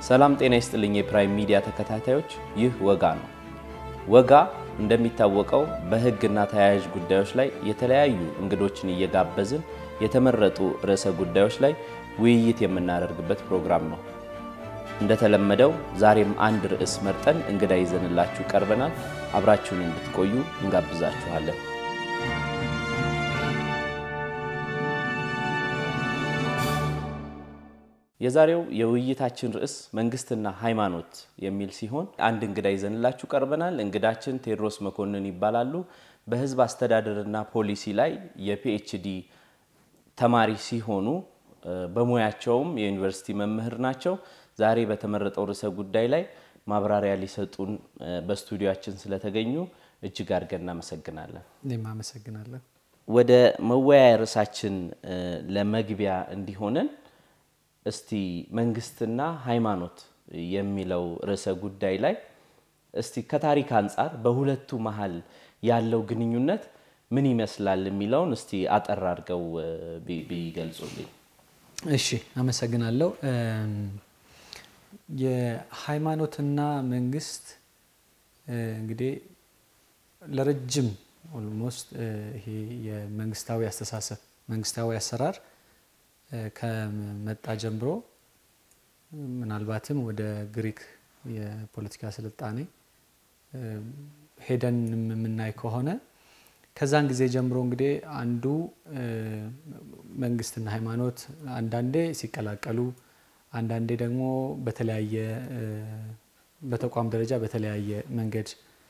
ሰላም ጤና ይስጥልኝ የፕራይም ሚዲያ ተከታታዮች፣ ይህ ወጋ ነው። ወጋ እንደሚታወቀው በሕግና ተያያዥ ጉዳዮች ላይ የተለያዩ እንግዶችን እየጋበዝን የተመረጡ ርዕሰ ጉዳዮች ላይ ውይይት የምናደርግበት ፕሮግራም ነው። እንደተለመደው ዛሬም አንድ ርዕስ መርጠን እንግዳ ይዘንላችሁ ቀርበናል። አብራችሁን እንድትቆዩ እንጋብዛችኋለን። የዛሬው የውይይታችን ርዕስ መንግስትና ሃይማኖት የሚል ሲሆን አንድ እንግዳ ይዘንላችሁ ቀርበናል። እንግዳችን ቴዎድሮስ መኮንን ይባላሉ። በህዝብ አስተዳደርና ፖሊሲ ላይ የፒኤችዲ ተማሪ ሲሆኑ በሙያቸውም የዩኒቨርሲቲ መምህር ናቸው። ዛሬ በተመረጠው ርዕሰ ጉዳይ ላይ ማብራሪያ ሊሰጡን በስቱዲዮችን ስለተገኙ እጅግ አድርገን እናመሰግናለን። እኔም አመሰግናለሁ። ወደ መወያያ ርዕሳችን ለመግቢያ እንዲሆነን እስቲ መንግስትና ሃይማኖት የሚለው ርዕሰ ጉዳይ ላይ እስቲ ከታሪክ አንጻር በሁለቱ መሀል ያለው ግንኙነት ምን ይመስላል የሚለውን እስቲ አጠር አድርገው ቢገልጹልኝ። እሺ፣ አመሰግናለሁ። የሃይማኖትና መንግስት እንግዲህ ለረጅም ኦልሞስት ይሄ የመንግስታዊ አስተሳሰብ መንግስታዊ አሰራር ከመጣ ጀምሮ ምናልባትም ወደ ግሪክ የፖለቲካ ስልጣኔ ሄደን የምናይ ከሆነ ከዛን ጊዜ ጀምሮ እንግዲህ አንዱ መንግስትና ሃይማኖት አንዳንዴ ሲቀላቀሉ፣ አንዳንዴ ደግሞ በተለያየ በተቋም ደረጃ በተለያየ መንገድ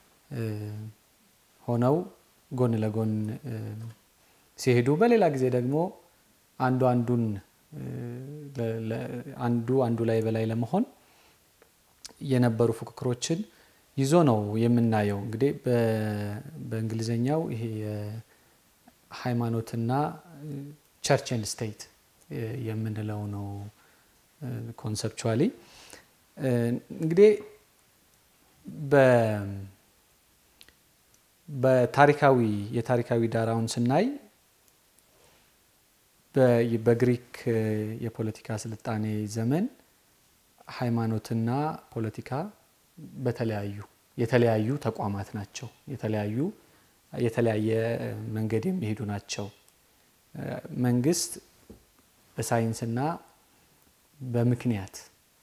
ሆነው ጎን ለጎን ሲሄዱ፣ በሌላ ጊዜ ደግሞ አንዱ አንዱን አንዱ አንዱ ላይ በላይ ለመሆን የነበሩ ፉክክሮችን ይዞ ነው የምናየው። እንግዲህ በእንግሊዝኛው ይሄ የሃይማኖትና ቸርች ኤንድ ስቴት የምንለው ነው ኮንሰፕቹዋሊ። እንግዲህ በታሪካዊ የታሪካዊ ዳራውን ስናይ በግሪክ የፖለቲካ ስልጣኔ ዘመን ሃይማኖትና ፖለቲካ በተለያዩ የተለያዩ ተቋማት ናቸው። የተለያዩ የተለያየ መንገድ የሚሄዱ ናቸው። መንግስት በሳይንስና በምክንያት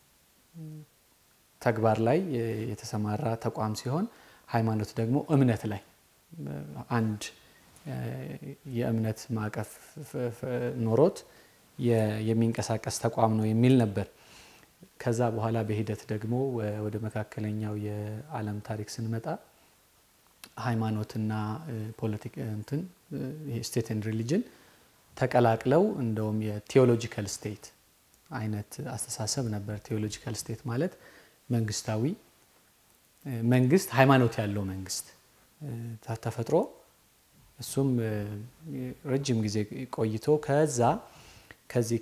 ተግባር ላይ የተሰማራ ተቋም ሲሆን ሃይማኖት ደግሞ እምነት ላይ አንድ የእምነት ማዕቀፍ ኖሮት የሚንቀሳቀስ ተቋም ነው የሚል ነበር። ከዛ በኋላ በሂደት ደግሞ ወደ መካከለኛው የዓለም ታሪክ ስንመጣ ሃይማኖትና ፖለቲክ እንትን ስቴት ኤንድ ሪሊጅን ተቀላቅለው እንደውም የቴዎሎጂካል ስቴት አይነት አስተሳሰብ ነበር። ቴዎሎጂካል ስቴት ማለት መንግስታዊ መንግስት ሃይማኖት ያለው መንግስት ተፈጥሮ እሱም ረጅም ጊዜ ቆይቶ ከዛ ከዚህ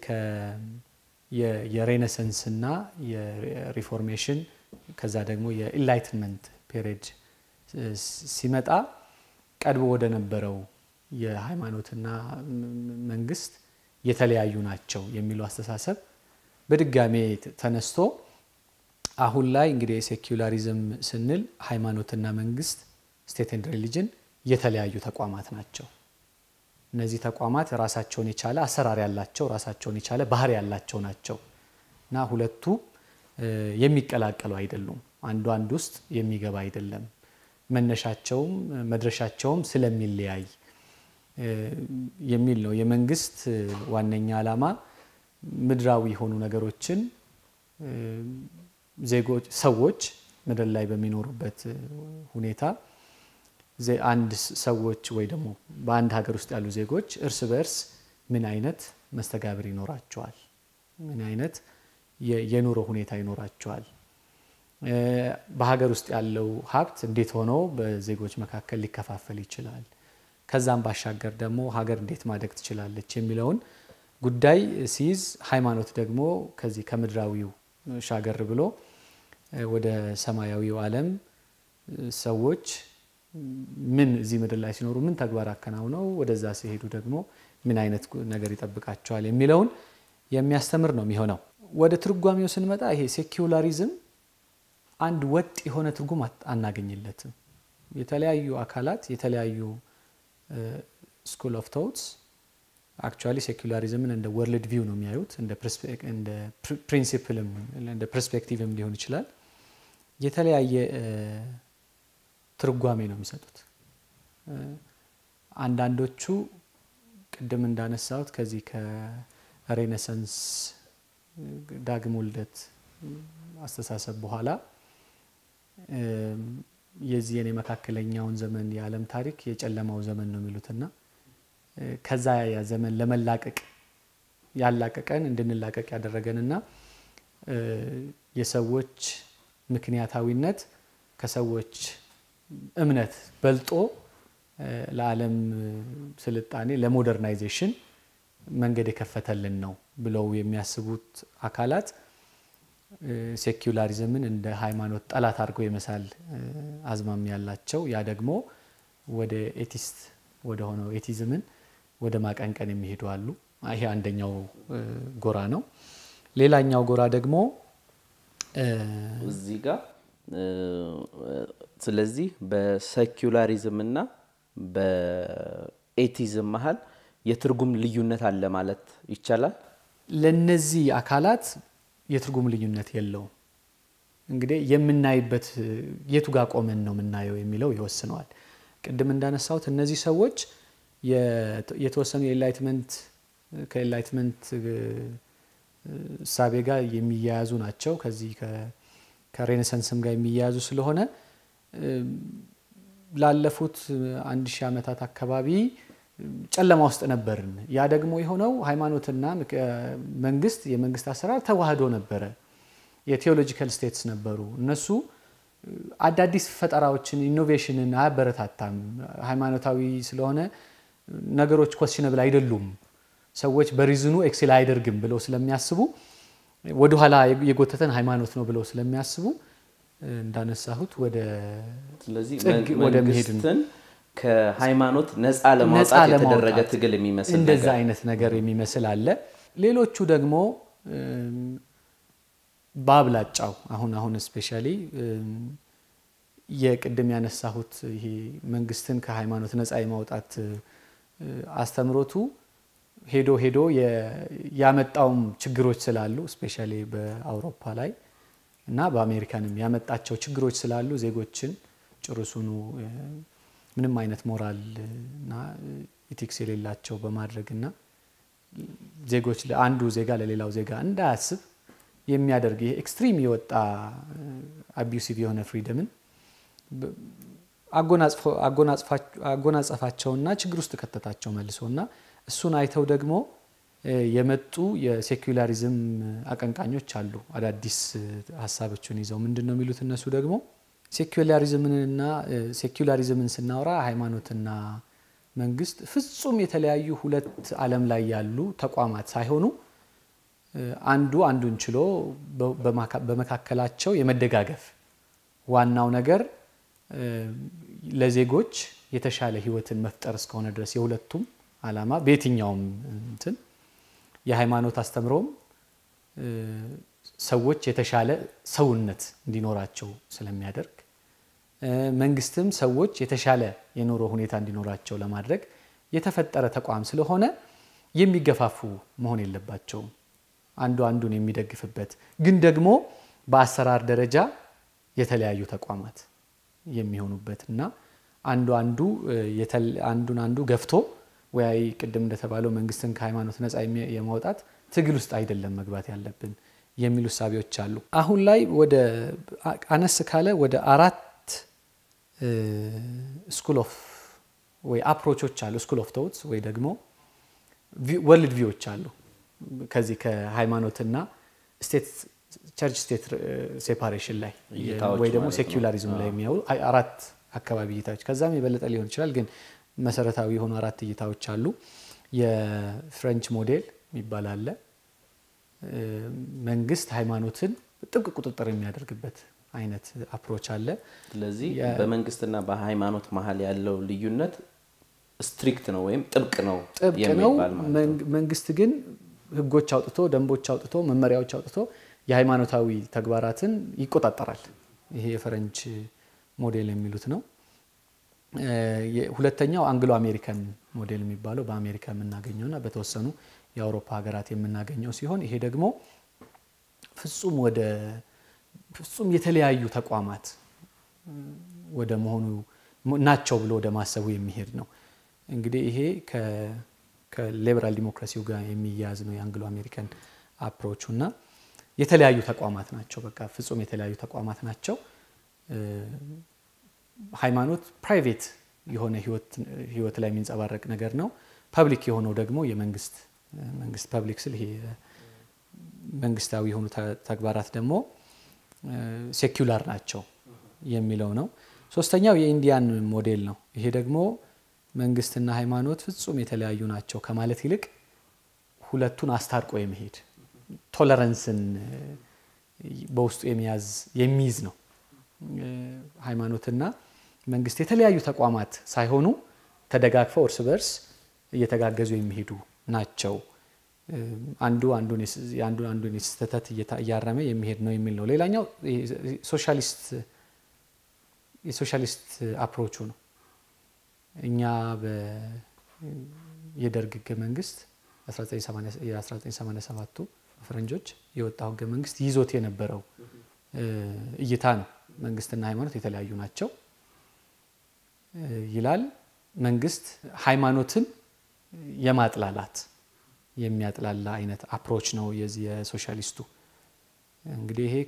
የሬኔሰንስና የሪፎርሜሽን ከዛ ደግሞ የኢንላይትመንት ፔሪድ ሲመጣ ቀድሞ ወደ ነበረው የሃይማኖትና መንግስት የተለያዩ ናቸው የሚለው አስተሳሰብ በድጋሜ ተነስቶ አሁን ላይ እንግዲህ የሴኩላሪዝም ስንል ሃይማኖትና መንግስት ስቴት ኤንድ ሪሊጅን የተለያዩ ተቋማት ናቸው። እነዚህ ተቋማት ራሳቸውን የቻለ አሰራር ያላቸው ራሳቸውን የቻለ ባህሪ ያላቸው ናቸው እና ሁለቱ የሚቀላቀሉ አይደሉም። አንዱ አንድ ውስጥ የሚገባ አይደለም። መነሻቸውም መድረሻቸውም ስለሚለያይ የሚል ነው። የመንግስት ዋነኛ ዓላማ ምድራዊ የሆኑ ነገሮችን ዜጎች ሰዎች ምድር ላይ በሚኖሩበት ሁኔታ አንድ ሰዎች ወይ ደግሞ በአንድ ሀገር ውስጥ ያሉ ዜጎች እርስ በእርስ ምን አይነት መስተጋብር ይኖራቸዋል? ምን አይነት የኑሮ ሁኔታ ይኖራቸዋል? በሀገር ውስጥ ያለው ሀብት እንዴት ሆኖ በዜጎች መካከል ሊከፋፈል ይችላል? ከዛም ባሻገር ደግሞ ሀገር እንዴት ማደግ ትችላለች የሚለውን ጉዳይ ሲይዝ፣ ሃይማኖት ደግሞ ከዚህ ከምድራዊው ሻገር ብሎ ወደ ሰማያዊው ዓለም ሰዎች ምን እዚህ ምድር ላይ ሲኖሩ ምን ተግባር አከናውነው ወደዛ ሲሄዱ ደግሞ ምን አይነት ነገር ይጠብቃቸዋል የሚለውን የሚያስተምር ነው የሚሆነው። ወደ ትርጓሜው ስንመጣ ይሄ ሴኪውላሪዝም አንድ ወጥ የሆነ ትርጉም አናገኝለትም። የተለያዩ አካላት የተለያዩ ስኩል ኦፍ ቶትስ አክቹዋሊ ሴኩላሪዝምን እንደ ወርልድ ቪው ነው የሚያዩት። እንደ ፕሪንሲፕልም እንደ ፐርስፔክቲቭም ሊሆን ይችላል። የተለያየ ትርጓሜ ነው የሚሰጡት። አንዳንዶቹ ቅድም እንዳነሳሁት ከዚህ ከሬኔሰንስ ዳግም ውልደት አስተሳሰብ በኋላ የዚህን የመካከለኛውን ዘመን የዓለም ታሪክ የጨለማው ዘመን ነው የሚሉትና ከዛ ያ ዘመን ለመላቀቅ ያላቀቀን እንድንላቀቅ ያደረገንና የሰዎች ምክንያታዊነት ከሰዎች እምነት በልጦ ለዓለም ስልጣኔ ለሞደርናይዜሽን መንገድ የከፈተልን ነው ብለው የሚያስቡት አካላት ሴኩላሪዝምን እንደ ሃይማኖት ጠላት አድርገው የመሳል አዝማሚ ያላቸው ያ ደግሞ ወደ ኤቲስት ወደ ሆነው ኤቲዝምን ወደ ማቀንቀን የሚሄዱ አሉ። ይሄ አንደኛው ጎራ ነው። ሌላኛው ጎራ ደግሞ እዚህ ጋር ስለዚህ በሴኩላሪዝም እና በኤቲዝም መሀል የትርጉም ልዩነት አለ ማለት ይቻላል። ለነዚህ አካላት የትርጉም ልዩነት የለውም። እንግዲህ የምናይበት የቱ ጋር ቆመን ነው የምናየው የሚለው ይወስነዋል። ቅድም እንዳነሳሁት እነዚህ ሰዎች የተወሰኑ የኤንላይትመንት ከኤንላይትመንት እሳቤ ጋር የሚያያዙ ናቸው። ከዚህ ከሬኔሰንስም ጋር የሚያያዙ ስለሆነ ላለፉት አንድ ሺህ ዓመታት አካባቢ ጨለማ ውስጥ ነበርን። ያ ደግሞ የሆነው ሃይማኖትና መንግስት የመንግስት አሰራር ተዋህዶ ነበረ። የቴዎሎጂካል ስቴትስ ነበሩ። እነሱ አዳዲስ ፈጠራዎችን ኢኖቬሽንን አያበረታታም። ሃይማኖታዊ ስለሆነ ነገሮች ኮስሽነብል አይደሉም፣ ሰዎች በሪዝኑ ኤክሴል አያደርግም ብለው ስለሚያስቡ ወደኋላ የጎተተን ሃይማኖት ነው ብለው ስለሚያስቡ እንዳነሳሁት ወደ ስለዚህ ጥግ ወደ መሄድ ነው። መንግስትን ከሃይማኖት ነፃ ለማውጣት የተደረገ ትግል የሚመስል እንደዛ ነገር አይነት ነገር የሚመስል አለ። ሌሎቹ ደግሞ በአብላጫው አሁን አሁን ስፔሻሊ የቅድም ያነሳሁት ይሄ መንግስትን ከሃይማኖት ነፃ የማውጣት አስተምሮቱ ሄዶ ሄዶ ያመጣውም ችግሮች ስላሉ ስፔሻሊ በአውሮፓ ላይ እና በአሜሪካንም ያመጣቸው ችግሮች ስላሉ ዜጎችን ጭርሱኑ ምንም አይነት ሞራል እና ኢቲክስ የሌላቸው በማድረግና ዜጎች አንዱ ዜጋ ለሌላው ዜጋ እንዳያስብ የሚያደርግ ይሄ ኤክስትሪም የወጣ አቢዩሲቭ የሆነ ፍሪደምን አጎናጸፋቸውና ችግር ውስጥ ከተታቸው መልሶና እሱን አይተው ደግሞ የመጡ የሴኩላሪዝም አቀንቃኞች አሉ። አዳዲስ ሀሳቦችን ይዘው ምንድን ነው የሚሉት እነሱ ደግሞ ሴኩላሪዝምንና ሴኩላሪዝምን ስናወራ ሃይማኖትና መንግስት ፍጹም የተለያዩ ሁለት ዓለም ላይ ያሉ ተቋማት ሳይሆኑ አንዱ አንዱን ችሎ በመካከላቸው የመደጋገፍ ዋናው ነገር ለዜጎች የተሻለ ህይወትን መፍጠር እስከሆነ ድረስ የሁለቱም ዓላማ በየትኛውም እንትን የሃይማኖት አስተምሮም ሰዎች የተሻለ ሰውነት እንዲኖራቸው ስለሚያደርግ መንግስትም ሰዎች የተሻለ የኑሮ ሁኔታ እንዲኖራቸው ለማድረግ የተፈጠረ ተቋም ስለሆነ የሚገፋፉ መሆን የለባቸውም። አንዱ አንዱን የሚደግፍበት ግን ደግሞ በአሰራር ደረጃ የተለያዩ ተቋማት የሚሆኑበት እና አንዱ አንዱ አንዱን አንዱ ገፍቶ ወይ ቅድም እንደተባለው መንግስትን ከሃይማኖት ነፃ የማውጣት ትግል ውስጥ አይደለም መግባት ያለብን የሚሉ እሳቤዎች አሉ። አሁን ላይ ወደ አነስ ካለ ወደ አራት ስኩል ኦፍ ወይ አፕሮቾች አሉ። ስኩል ኦፍ ቶትስ ወይ ደግሞ ወርልድ ቪዎች አሉ። ከዚህ ከሃይማኖትና ስቴት ቸርች ስቴት ሴፓሬሽን ላይ እይታዎች ወይ ደግሞ ማለት ነው። ሴኩላሪዝም ላይ የሚያውሉ አራት አካባቢ እይታዎች ከዛም የበለጠ ሊሆን ይችላል፣ ግን መሰረታዊ የሆኑ አራት እይታዎች አሉ። የፍሬንች ሞዴል የሚባል አለ። መንግስት ሃይማኖትን ጥብቅ ቁጥጥር የሚያደርግበት አይነት አፕሮች አለ። ስለዚህ የ- በመንግስትና በሃይማኖት መሀል ያለው ልዩነት ስትሪክት ነው ወይም ጥብቅ ነው ጥብቅ ነው። የሚባል ማለት ነው። መንግ- መንግስት ግን ህጎች አውጥቶ ደንቦች አውጥቶ መመሪያዎች አውጥቶ የሃይማኖታዊ ተግባራትን ይቆጣጠራል። ይሄ የፈረንጅ ሞዴል የሚሉት ነው። ሁለተኛው አንግሎ አሜሪካን ሞዴል የሚባለው በአሜሪካ የምናገኘውና በተወሰኑ የአውሮፓ ሀገራት የምናገኘው ሲሆን ይሄ ደግሞ ፍጹም ወደ ፍጹም የተለያዩ ተቋማት ወደ መሆኑ ናቸው ብሎ ወደ ማሰቡ የሚሄድ ነው። እንግዲህ ይሄ ከሊበራል ዲሞክራሲው ጋር የሚያያዝ ነው የአንግሎ አሜሪካን አፕሮቹ እና የተለያዩ ተቋማት ናቸው። በቃ ፍጹም የተለያዩ ተቋማት ናቸው። ሃይማኖት ፕራይቬት የሆነ ህይወት ላይ የሚንጸባረቅ ነገር ነው። ፐብሊክ የሆነው ደግሞ የመንግስት መንግስት ፐብሊክ ስል ይሄ መንግስታዊ የሆኑ ተግባራት ደግሞ ሴኩላር ናቸው የሚለው ነው። ሶስተኛው የኢንዲያን ሞዴል ነው። ይሄ ደግሞ መንግስትና ሃይማኖት ፍጹም የተለያዩ ናቸው ከማለት ይልቅ ሁለቱን አስታርቆ የመሄድ ቶለረንስን በውስጡ የሚያዝ የሚይዝ ነው። ሃይማኖትና መንግስት የተለያዩ ተቋማት ሳይሆኑ ተደጋግፈው እርስ በርስ እየተጋገዙ የሚሄዱ ናቸው። አንዱ አንዱን አንዱን ስህተት እያረመ የሚሄድ ነው የሚል ነው። ሌላኛው ሶሻሊስት የሶሻሊስት አፕሮቹ ነው። እኛ የደርግ ህገ መንግስት የ1987ቱ ፈረንጆች የወጣው ህገ መንግስት ይዞት የነበረው እይታ ነው። መንግስትና ሃይማኖት የተለያዩ ናቸው ይላል። መንግስት ሃይማኖትን የማጥላላት የሚያጥላላ አይነት አፕሮች ነው የዚህ የሶሻሊስቱ። እንግዲህ ይሄ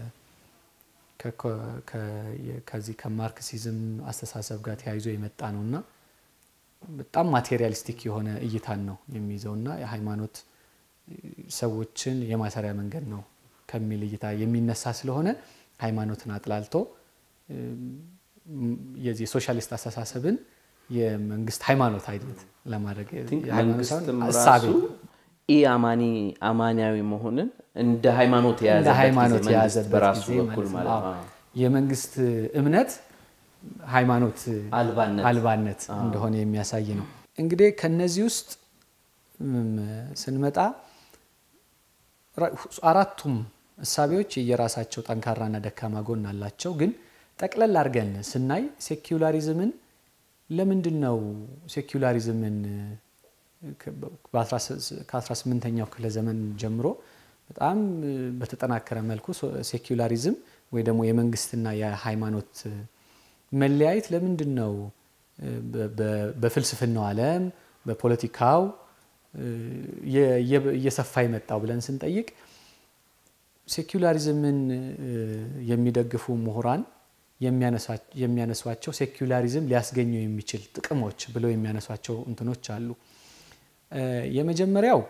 ከዚህ ከማርክሲዝም አስተሳሰብ ጋር ተያይዞ የመጣ ነው እና በጣም ማቴሪያሊስቲክ የሆነ እይታን ነው የሚይዘው እና የሃይማኖት ሰዎችን የማሰሪያ መንገድ ነው ከሚል እይታ የሚነሳ ስለሆነ ሃይማኖትን አጥላልቶ የዚህ የሶሻሊስት አስተሳሰብን የመንግስት ሃይማኖት አይነት ለማድረግ መንግስትም ራሱ ኢ አማኒ አማኒያዊ መሆንን እንደ ሃይማኖት እንደ ሃይማኖት የያዘበት የያዘበት በራሱ ጊዜ በኩል ማለት ማለት ነው። ነው። የመንግስት እምነት ሃይማኖት አልባነት አልባነት እንደሆነ የሚያሳይ ነው። እንግዲህ ከነዚህ ውስጥ ስንመጣ አራቱም እሳቤዎች የየራሳቸው ጠንካራና ደካማ ጎን አላቸው። ግን ጠቅለል አድርገን ስናይ ሴኩላሪዝምን ለምንድን ነው ሴኩላሪዝምን ከ18ኛው ክፍለ ዘመን ጀምሮ በጣም በተጠናከረ መልኩ ሴኩላሪዝም ወይ ደግሞ የመንግስትና የሃይማኖት መለያየት ለምንድን ነው በፍልስፍናው ዓለም በፖለቲካው እየሰፋ የመጣው ብለን ስንጠይቅ ሴኩላሪዝምን የሚደግፉ ምሁራን የሚያነሷቸው ሴኩላሪዝም ሊያስገኘው የሚችል ጥቅሞች ብለው የሚያነሷቸው እንትኖች አሉ። የመጀመሪያው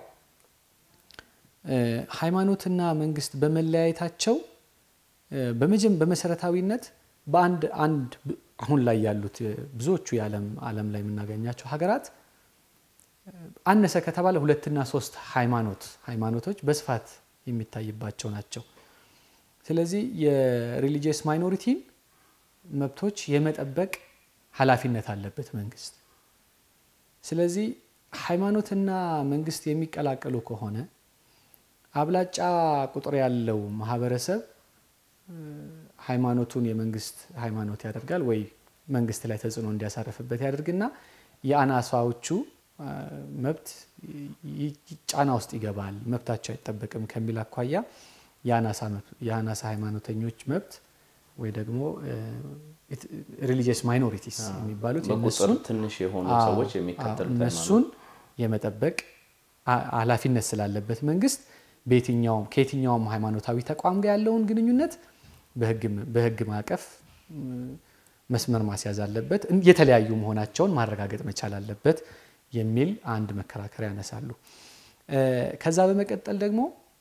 ሃይማኖትና መንግስት በመለያየታቸው በመሰረታዊነት በአንድ አንድ አሁን ላይ ያሉት ብዙዎቹ የዓለም ዓለም ላይ የምናገኛቸው ሀገራት አነሰ ከተባለ ሁለትና ሶስት ሃይማኖት ሃይማኖቶች በስፋት የሚታይባቸው ናቸው። ስለዚህ የሪሊጂየስ ማይኖሪቲን መብቶች የመጠበቅ ኃላፊነት አለበት መንግስት። ስለዚህ ሃይማኖትና መንግስት የሚቀላቀሉ ከሆነ አብላጫ ቁጥር ያለው ማህበረሰብ ሃይማኖቱን የመንግስት ሃይማኖት ያደርጋል ወይ መንግስት ላይ ተጽዕኖ እንዲያሳርፍበት ያደርግና የአናሳዎቹ መብት ጫና ውስጥ ይገባል፣ መብታቸው አይጠበቅም ከሚል አኳያ የአናሳ ሃይማኖተኞች መብት ወይ ደግሞ ሪሊጂየስ ማይኖሪቲስ የሚባሉት በቁጥር ትንሽ የሆኑ ሰዎች የሚከተሉት እነሱን የመጠበቅ ኃላፊነት ስላለበት መንግስት በየትኛውም ከየትኛውም ሃይማኖታዊ ተቋም ጋር ያለውን ግንኙነት በህግ ማዕቀፍ መስመር ማስያዝ አለበት፣ የተለያዩ መሆናቸውን ማረጋገጥ መቻል አለበት የሚል አንድ መከራከሪያ ያነሳሉ። ከዛ በመቀጠል ደግሞ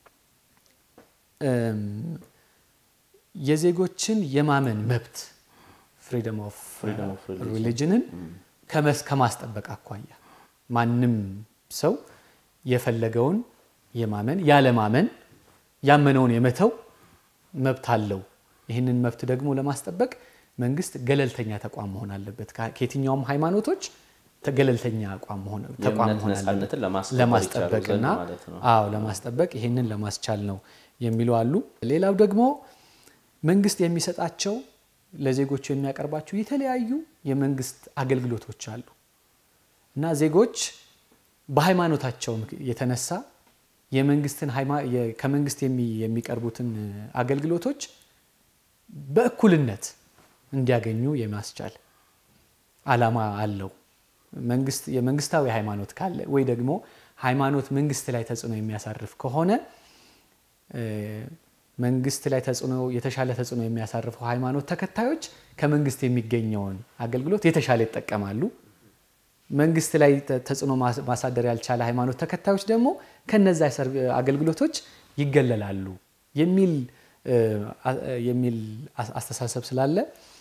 የዜጎችን የማመን መብት ፍሪደም ኦፍ ሪሊጅንን ከማስጠበቅ አኳያ ማንም ሰው የፈለገውን የማመን ያለማመን ያመነውን የመተው መብት አለው። ይህንን መብት ደግሞ ለማስጠበቅ መንግስት ገለልተኛ ተቋም መሆን አለበት። ከየትኛውም ሃይማኖቶች ገለልተኛ አቋም መሆን ተቋም የእምነት መሆን ነጻነትን ለማስከበር ለማስጠበቅ ይቻሉ እና ዘንድ ማለት ነው። አዎ ለማስጠበቅ ይህንን ለማስቻል ነው የሚሉ አሉ። ሌላው ደግሞ መንግስት የሚሰጣቸው ለዜጎቹ የሚያቀርባቸው የተለያዩ የመንግስት አገልግሎቶች አሉ እና ዜጎች በሃይማኖታቸው ምክ- የተነሳ የመንግስትን ሃይማ- የ- ከመንግስት የሚ- የሚቀርቡትን አገልግሎቶች በእኩልነት እንዲያገኙ የማስቻል ዓላማ አለው። መንግስት የመንግስታዊ ሃይማኖት ካለ ወይ ደግሞ ሃይማኖት መንግስት ላይ ተጽዕኖ የሚያሳርፍ ከሆነ እ፣ መንግስት ላይ ተጽዕኖ የተሻለ ተጽዕኖ የሚያሳርፈው ሃይማኖት ተከታዮች ከመንግስት የሚገኘውን አገልግሎት የተሻለ ይጠቀማሉ። መንግስት ላይ ተ- ተጽዕኖ ማስ- ማሳደር ያልቻለ ሃይማኖት ተከታዮች ደግሞ ከነዛ ሰርቭ- አገልግሎቶች ይገለላሉ የሚል እ፣ አ- የሚል አስ- አስተሳሰብ ስላለ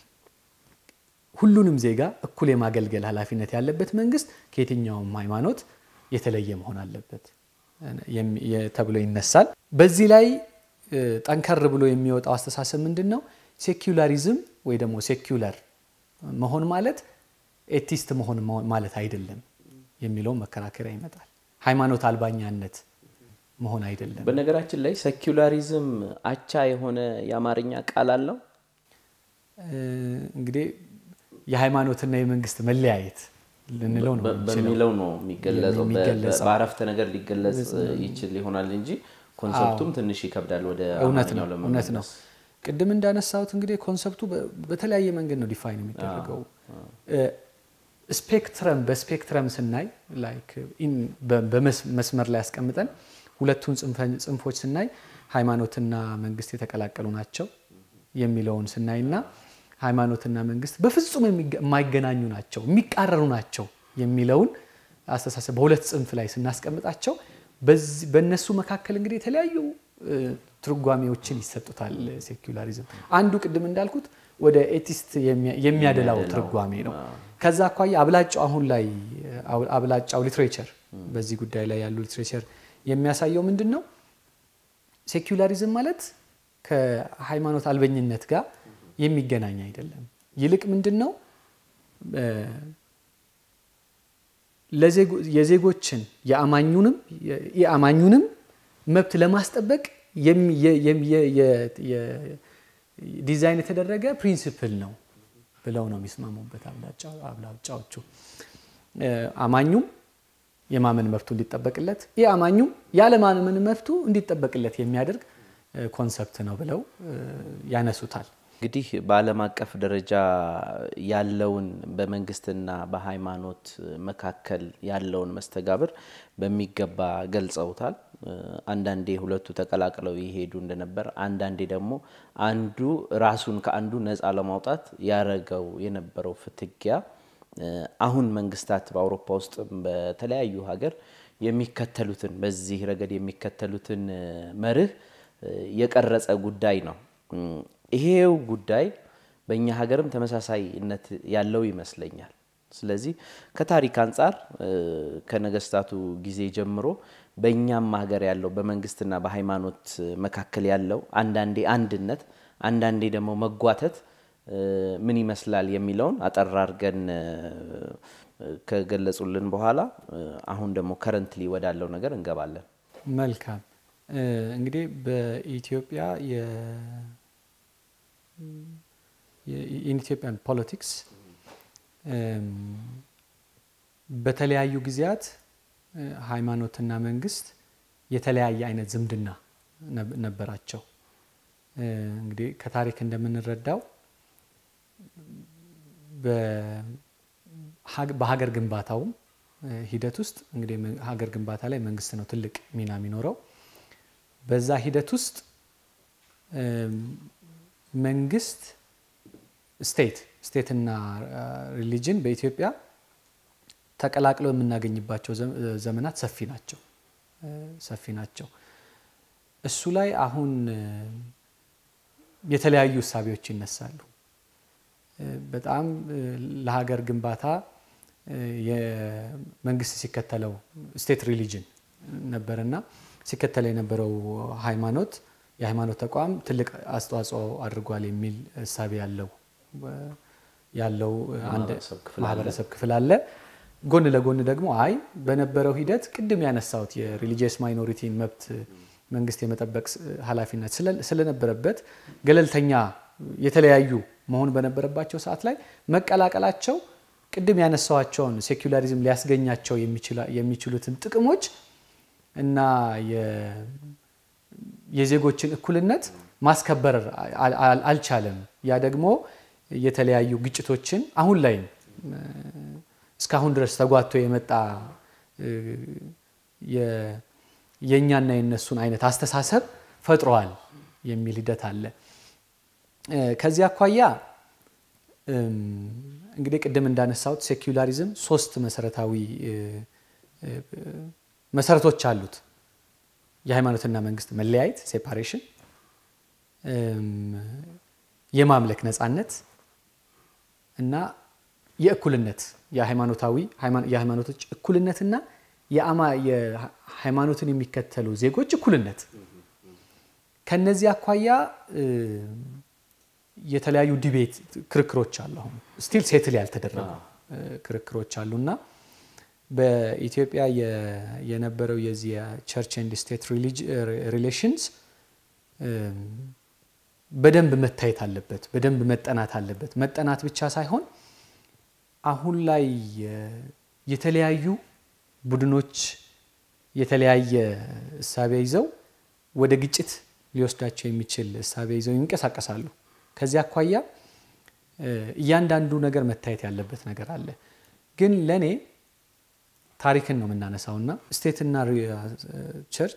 ሁሉንም ዜጋ እኩል የማገልገል ኃላፊነት ያለበት መንግስት ከየትኛውም ሃይማኖት የተለየ መሆን አለበት የሚ- የ- ተብሎ ይነሳል። በዚህ ላይ እ፣ ጠንከር ብሎ የሚወጣው አስተሳሰብ ምንድን ነው? ሴኩላሪዝም ወይ ደግሞ ሴኩለር መሆን ማለት ኤቲስት መሆን ማ- ማለት አይደለም የሚለው መከራከሪያ ይመጣል። ሃይማኖት አልባኛነት መሆን አይደለም። በነገራችን ላይ ሴኩላሪዝም አቻ የሆነ የአማርኛ ቃል አለው። እ፣ እንግዲህ የሃይማኖትና የመንግስት መለያየት ልንለው ነው በ- የምንችለው። በሚለው ነው የሚገለጸው። በ- የሚገለጸው። በአረፍተ ነገር ሊገለጽ ይችል ይሆናል እንጂ ኮንሰፕቱም ትንሽ ይከብዳል ወደ እውነት ነው አማርኛው እውነት ነው። ለመመለስ። ቅድም እንዳነሳሁት እንግዲህ ኮንሰፕቱ በ- በተለያየ መንገድ ነው ዲፋይን የሚደረገው። ስፔክትረም በስፔክትረም ስናይ ላይክ ኢን- በ- በመስ- መስመር ላይ ያስቀምጠን ሁለቱን ጽንፈ- ጽንፎች ስናይ ሃይማኖትና መንግስት የተቀላቀሉ ናቸው የሚለውን ስናይና ሃይማኖትና መንግስት በፍጹም የሚገ- የማይገናኙ ናቸው የሚቃረኑ ናቸው የሚለውን አስተሳሰብ በሁለት ጽንፍ ላይ ስናስቀምጣቸው በዚህ- በእነሱ መካከል እንግዲህ የተለያዩ እ፣ ትርጓሜዎችን ይሰጡታል። ሴኩላሪዝም አንዱ ቅድም እንዳልኩት ወደ ኤቲስት የሚያ- የሚያደላው ትርጓሜ ነው። ከዛ አኳያ አብላጫው አሁን ላይ አብ- አብላጫው ሊትሬቸር በዚህ ጉዳይ ላይ ያሉ ሊትሬቸር የሚያሳየው ምንድን ነው? ሴኩላሪዝም ማለት ከሃይማኖት አልበኝነት ጋር የሚገናኝ አይደለም። ይልቅ ምንድን ነው እ፣ ለዜጎ- የዜጎችን የአማኙንም የአማኙንም መብት ለማስጠበቅ የሚ- የ- የም- የ- የ- የ- ዲዛይን የተደረገ ፕሪንሲፕል ነው ብለው ነው የሚስማሙበት አብላጫ- አብላጫዎቹ። እ፣ አማኙም የማመን መብቱ እንዲጠበቅለት ይህ አማኙም ያለማመን መብቱ እንዲጠበቅለት የሚያደርግ እ፣ ኮንሰፕት ነው ብለው እ፣ ያነሱታል። እንግዲህ በዓለም አቀፍ ደረጃ ያለውን በመንግስትና በሃይማኖት መካከል ያለውን መስተጋብር በሚገባ ገልጸውታል። አንዳንዴ ሁለቱ ተቀላቅለው ይሄዱ እንደነበር፣ አንዳንዴ ደግሞ አንዱ ራሱን ከአንዱ ነፃ ለማውጣት ያረገው የነበረው ፍትጊያ አሁን መንግስታት በአውሮፓ ውስጥም በተለያዩ ሀገር የሚከተሉትን በዚህ ረገድ የሚከተሉትን መርህ የቀረጸ ጉዳይ ነው። ይሄው ጉዳይ በእኛ ሀገርም ተመሳሳይነት ያለው ይመስለኛል። ስለዚህ ከታሪክ አንጻር ከነገስታቱ ጊዜ ጀምሮ በእኛም ሀገር ያለው በመንግስትና በሃይማኖት መካከል ያለው አንዳንዴ አንድነት፣ አንዳንዴ ደግሞ መጓተት ምን ይመስላል የሚለውን አጠር አድርገን ከገለጹልን በኋላ አሁን ደግሞ ከረንትሊ ወዳለው ነገር እንገባለን። መልካም እንግዲህ በኢትዮጵያ የኢትዮጵያን ፖለቲክስ በተለያዩ ጊዜያት ሃይማኖትና መንግስት የተለያየ አይነት ዝምድና ነበራቸው። እንግዲህ ከታሪክ እንደምንረዳው በሀገር ግንባታውም ሂደት ውስጥ እንግዲህ ሀገር ግንባታ ላይ መንግስት ነው ትልቅ ሚና የሚኖረው። በዛ ሂደት ውስጥ መንግስት ስቴት ስቴትና ሪሊጅን በኢትዮጵያ ተቀላቅለው የምናገኝባቸው ዘመናት ሰፊ ናቸው ሰፊ ናቸው። እሱ ላይ አሁን የተለያዩ እሳቤዎች ይነሳሉ። በጣም ለሀገር ግንባታ የመንግስት ሲከተለው ስቴት ሪሊጅን ነበርና ሲከተለው የነበረው ሃይማኖት የሃይማኖት ተቋም ትልቅ አስተዋጽኦ አድርጓል የሚል እሳቤ ያለው ያለው አንድ ማህበረሰብ ክፍል አለ። ጎን ለጎን ደግሞ አይ በነበረው ሂደት ቅድም ያነሳሁት የሪሊጂየስ ማይኖሪቲን መብት መንግስት የመጠበቅ ኃላፊነት ስለነበረበት ገለልተኛ የተለያዩ መሆን በነበረባቸው ሰዓት ላይ መቀላቀላቸው ቅድም ያነሳዋቸውን ሴኩላሪዝም ሊያስገኛቸው የሚችሉትን ጥቅሞች እና የዜጎችን እኩልነት ማስከበር አልቻለም። ያ ደግሞ የተለያዩ ግጭቶችን አሁን ላይም እስካሁን ድረስ ተጓቶ የመጣ የእኛና የነሱን አይነት አስተሳሰብ ፈጥረዋል የሚል ሂደት አለ። ከዚህ አኳያ እንግዲህ ቅድም እንዳነሳሁት ሴኩላሪዝም ሶስት መሰረታዊ መሰረቶች አሉት። የሃይማኖትና መንግስት መለያየት ሴፓሬሽን፣ የማምለክ ነፃነት እና የእኩልነት የሃይማኖታዊ የሃይማኖቶች እኩልነትና የሃይማኖትን የሚከተሉ ዜጎች እኩልነት። ከነዚህ አኳያ የተለያዩ ዲቤት ክርክሮች አሉ። አሁን ስቲል ሴትል ያልተደረጉ ክርክሮች አሉ እና በኢትዮጵያ የነበረው የዚህ የቸርች ኤንድ ስቴት ሪሌሽንስ በደንብ መታየት አለበት፣ በደንብ መጠናት አለበት። መጠናት ብቻ ሳይሆን አሁን ላይ የተለያዩ ቡድኖች የተለያየ እሳቤ ይዘው ወደ ግጭት ሊወስዳቸው የሚችል እሳቤ ይዘው ይንቀሳቀሳሉ። ከዚህ አኳያ እያንዳንዱ ነገር መታየት ያለበት ነገር አለ። ግን ለእኔ ታሪክን ነው የምናነሳው እና ስቴትና ቸርች